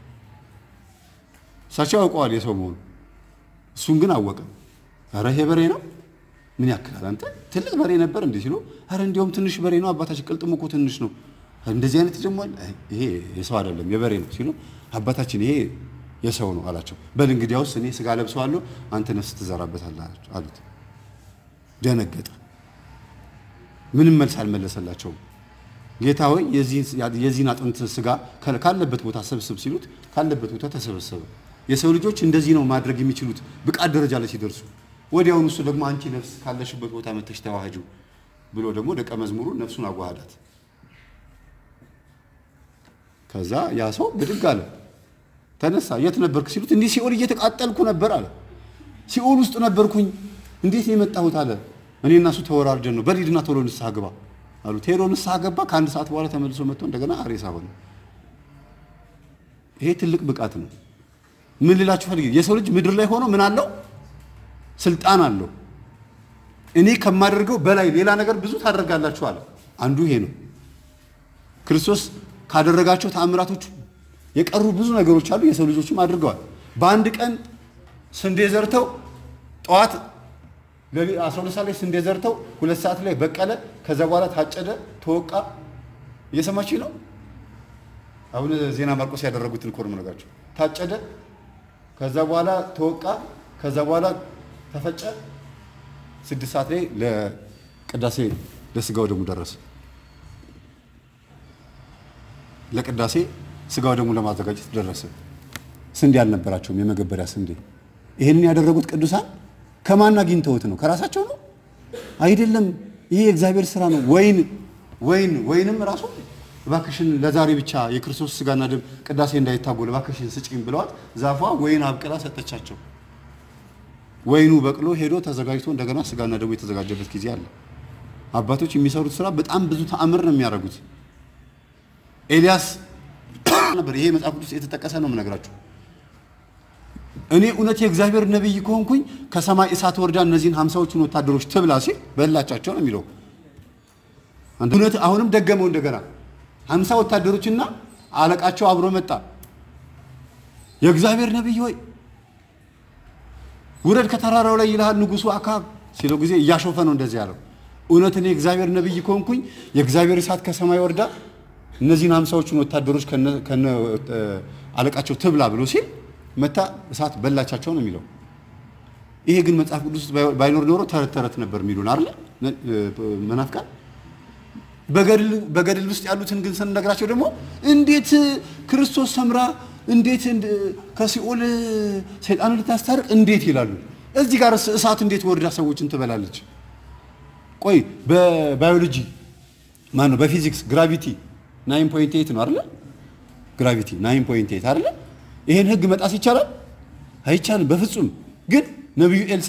እሳቸው ያውቀዋል የሰው መሆኑ እሱን ግን አወቀ ኧረ ይሄ በሬ ነው ምን ያክላል አንተ ትልቅ በሬ ነበር እንዲህ ሲሉ ኧረ እንዲያውም ትንሽ በሬ ነው አባታችን ቅልጥሙ እኮ ትንሽ ነው እንደዚህ አይነት ደግሞ ይሄ የሰው አይደለም የበሬ ነው ሲሉ አባታችን ይሄ የሰው ነው አላቸው በል እንግዲያውስ እኔ ስጋ ለብሰዋለሁ አንተ ነፍስ ትዘራበታለህ አሉት ደነገጠ ምንም መልስ አልመለሰላቸውም ጌታ ሆይ የዚህን አጥንት ስጋ ካለበት ቦታ ሰብስብ ሲሉት ካለበት ቦታ ተሰበሰበ የሰው ልጆች እንደዚህ ነው ማድረግ የሚችሉት ብቃት ደረጃ ላይ ሲደርሱ ወዲያውኑ እሱ ደግሞ አንቺ ነፍስ ካለሽበት ቦታ መተሽ ተዋህጁ ብሎ ደግሞ ደቀ መዝሙሩ ነፍሱን አዋሃዳት ከዛ ያ ሰው ብድግ አለ ተነሳ የት ነበርክ ሲሉት እንዲህ ሲኦል እየተቃጠልኩ ነበር አለ ሲኦል ውስጥ ነበርኩኝ እንዴት ነው የመጣሁት አለ እኔ እና እሱ ተወራርደን ነው በሊድና ቶሎ ንስሐ ግባ አሉት ሄዶ ንስሐ ገባ ከአንድ ሰዓት በኋላ ተመልሶ መጥቶ እንደገና ሬሳ ሆነ ይሄ ትልቅ ብቃት ነው ምን ልላችሁ ፈልጌ የሰው ልጅ ምድር ላይ ሆኖ ምን አለው ስልጣን አለው እኔ ከማደርገው በላይ ሌላ ነገር ብዙ ታደርጋላችሁ አለ አንዱ ይሄ ነው ክርስቶስ ካደረጋቸው ተአምራቶች የቀሩ ብዙ ነገሮች አሉ የሰው ልጆችም አድርገዋል በአንድ ቀን ስንዴ ዘርተው ጠዋት 12 ሰዓት ላይ ስንዴ ዘርተው ሁለት ሰዓት ላይ በቀለ ከዛ በኋላ ታጨደ ተወቃ እየሰማችሁ ነው አሁን ዜና ማርቆስ ያደረጉትን እኮ ነው የምነግራችሁ ታጨደ ከዛ በኋላ ተወቃ ከዛ በኋላ ተፈጨ ስድስት ሰዓት ላይ ለቅዳሴ ለስጋው ደግሞ ደረሰ ለቅዳሴ ስጋው ደግሞ ለማዘጋጀት ደረሰ ስንዴ አልነበራቸውም የመገበሪያ ስንዴ ይህንን ያደረጉት ቅዱሳን ከማን አግኝተውት ነው ከራሳቸው ነው አይደለም ይሄ የእግዚአብሔር ስራ ነው ወይን ወይን ወይንም ራሱ እባክሽን ለዛሬ ብቻ የክርስቶስ ስጋና ደም ቅዳሴ እንዳይታጎል እባክሽን ስጪኝ ብለዋት ዛፏ ወይን አብቅላ ሰጠቻቸው ወይኑ በቅሎ ሄዶ ተዘጋጅቶ እንደገና ስጋና ደሙ የተዘጋጀበት ጊዜ አለ አባቶች የሚሰሩት ስራ በጣም ብዙ ተአምር ነው የሚያደርጉት ኤልያስ ነበር ይሄ መጽሐፍ ቅዱስ የተጠቀሰ ነው የምነግራችሁ እኔ እውነት የእግዚአብሔር ነቢይ ከሆንኩኝ ከሰማይ እሳት ወርዳ እነዚህን ሀምሳዎቹን ወታደሮች ትብላ ሲል በላቻቸው ነው የሚለው እውነት አሁንም ደገመው እንደገና ሀምሳ ወታደሮችና አለቃቸው አብሮ መጣ። የእግዚአብሔር ነቢይ ሆይ ውረድ ከተራራው ላይ ይልሃል ንጉሱ አካብ ሲለው ጊዜ እያሾፈ ነው እንደዚህ ያለው። እውነት እኔ የእግዚአብሔር ነቢይ ከሆንኩኝ የእግዚአብሔር እሳት ከሰማይ ወርዳ እነዚህን ሀምሳዎቹን ወታደሮች ከነ አለቃቸው ትብላ ብሎ ሲል መታ እሳት በላቻቸው ነው የሚለው። ይሄ ግን መጽሐፍ ቅዱስ ውስጥ ባይኖር ኖሮ ተረት ተረት ነበር የሚሉን አይደለ መናፍቃን። በገድል ውስጥ ያሉትን ግን ስንነግራቸው ደግሞ እንዴት ክርስቶስ ሰምራ እንዴት ከሲኦል ሰይጣን ልታስታርቅ እንዴት ይላሉ። እዚህ ጋር እሳት እንዴት ወርዳ ሰዎችን ትበላለች? ቆይ በባዮሎጂ ማን ነው በፊዚክስ ግራቪቲ ናይን ፖይንት ኤይት ነው አይደለ? ግራቪቲ ናይን ፖይንት ኤይት አይደለ? ይሄን ህግ መጣስ ይቻላል? አይቻልም በፍጹም። ግን ነቢዩ ኤልሳ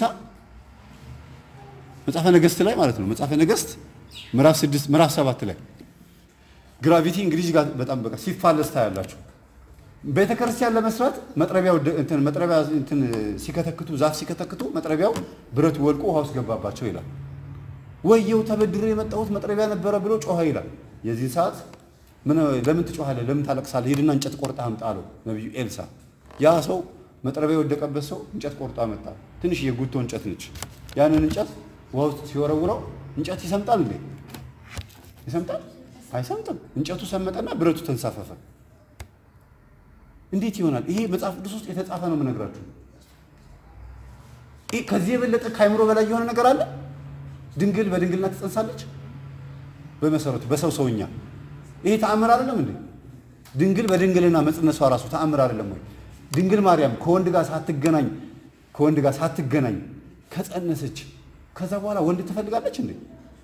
መጽሐፈ ነገስት ላይ ማለት ነው መጽሐፈ ነገስት ምዕራፍ ስድስት ምዕራፍ ሰባት ላይ ግራቪቲ እንግዲህ ጋር በጣም በቃ ሲፋለስ ታያላችሁ። ቤተ ክርስቲያን ለመስራት መጥረቢያው እንትን መጥረቢያ እንትን ሲከተክቱ ዛፍ ሲከተክቱ መጥረቢያው ብረቱ ወልቆ ውሃ ውስጥ ገባባቸው ይላል። ወየው ተበድሮ የመጣሁት መጥረቢያ ነበረ ብሎ ጮኸ ይላል። የዚህ ሰዓት ምን ለምን ትጮኻለህ? ለምን ታለቅሳለህ? ሂድና እንጨት ቆርጣ አምጣ አለው ነቢዩ ኤልሳ። ያ ሰው መጥረቢያ የወደቀበት ሰው እንጨት ቆርጦ አመጣ። ትንሽ የጉቶ እንጨት ነች። ያንን እንጨት ውሃ ውስጥ ሲወረውረው እንጨት ይሰምጣል እንዴ? ይሰምጣል? አይሰምጥም። እንጨቱ ሰመጠና ብረቱ ተንሳፈፈ። እንዴት ይሆናል? ይሄ መጽሐፍ ቅዱስ ውስጥ የተጻፈ ነው የምነግራችሁ። ይሄ ከዚህ የበለጠ ከአይምሮ በላይ የሆነ ነገር አለ? ድንግል በድንግልና ትጸንሳለች? በመሰረቱ በሰው ሰውኛ ይሄ ተአምር አይደለም እንዴ? ድንግል በድንግልና መጽነሷ ራሱ ተአምር አይደለም ወይ? ድንግል ማርያም ከወንድ ጋር ሳትገናኝ ከወንድ ጋር ሳትገናኝ ከጸነሰች ከዛ በኋላ ወንድ ትፈልጋለች እንዴ?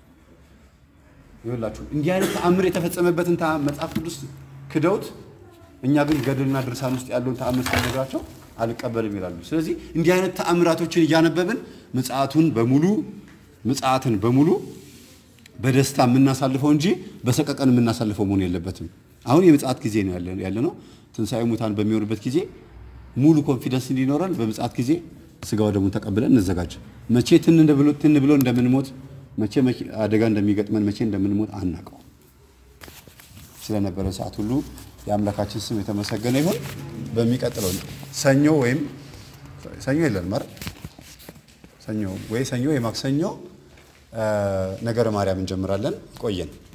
ይኸውላችሁ እንዲህ አይነት ተአምር የተፈጸመበትን መጽሐፍ ቅዱስ ክደውት እኛ ግን ገድልና ድርሳን ውስጥ ያለውን ተአምር ሲነግራቸው አልቀበልም ይላሉ። ስለዚህ እንዲህ አይነት ተአምራቶችን እያነበብን ምጽአቱን በሙሉ ምጽአትን በሙሉ በደስታ የምናሳልፈው እንጂ በሰቀቀን የምናሳልፈው መሆን የለበትም። አሁን የምጽአት ጊዜ ነው ያለ ነው። ትንሣኤ ሙታን በሚሆንበት ጊዜ ሙሉ ኮንፊደንስ እንዲኖረን በምጽአት ጊዜ ስጋ ወደሙን ተቀብለን እንዘጋጅ። መቼ ትን ብሎ እንደምንሞት መቼ አደጋ እንደሚገጥመን መቼ እንደምንሞት አናውቀው። ስለነበረ ሰዓት ሁሉ የአምላካችን ስም የተመሰገነ ይሁን። በሚቀጥለው ሰኞ ወይም ሰኞ የለንም አይደል? ሰኞ ወይ ሰኞ ወይ ማክሰኞ ነገረ ማርያም እንጀምራለን። ቆየን።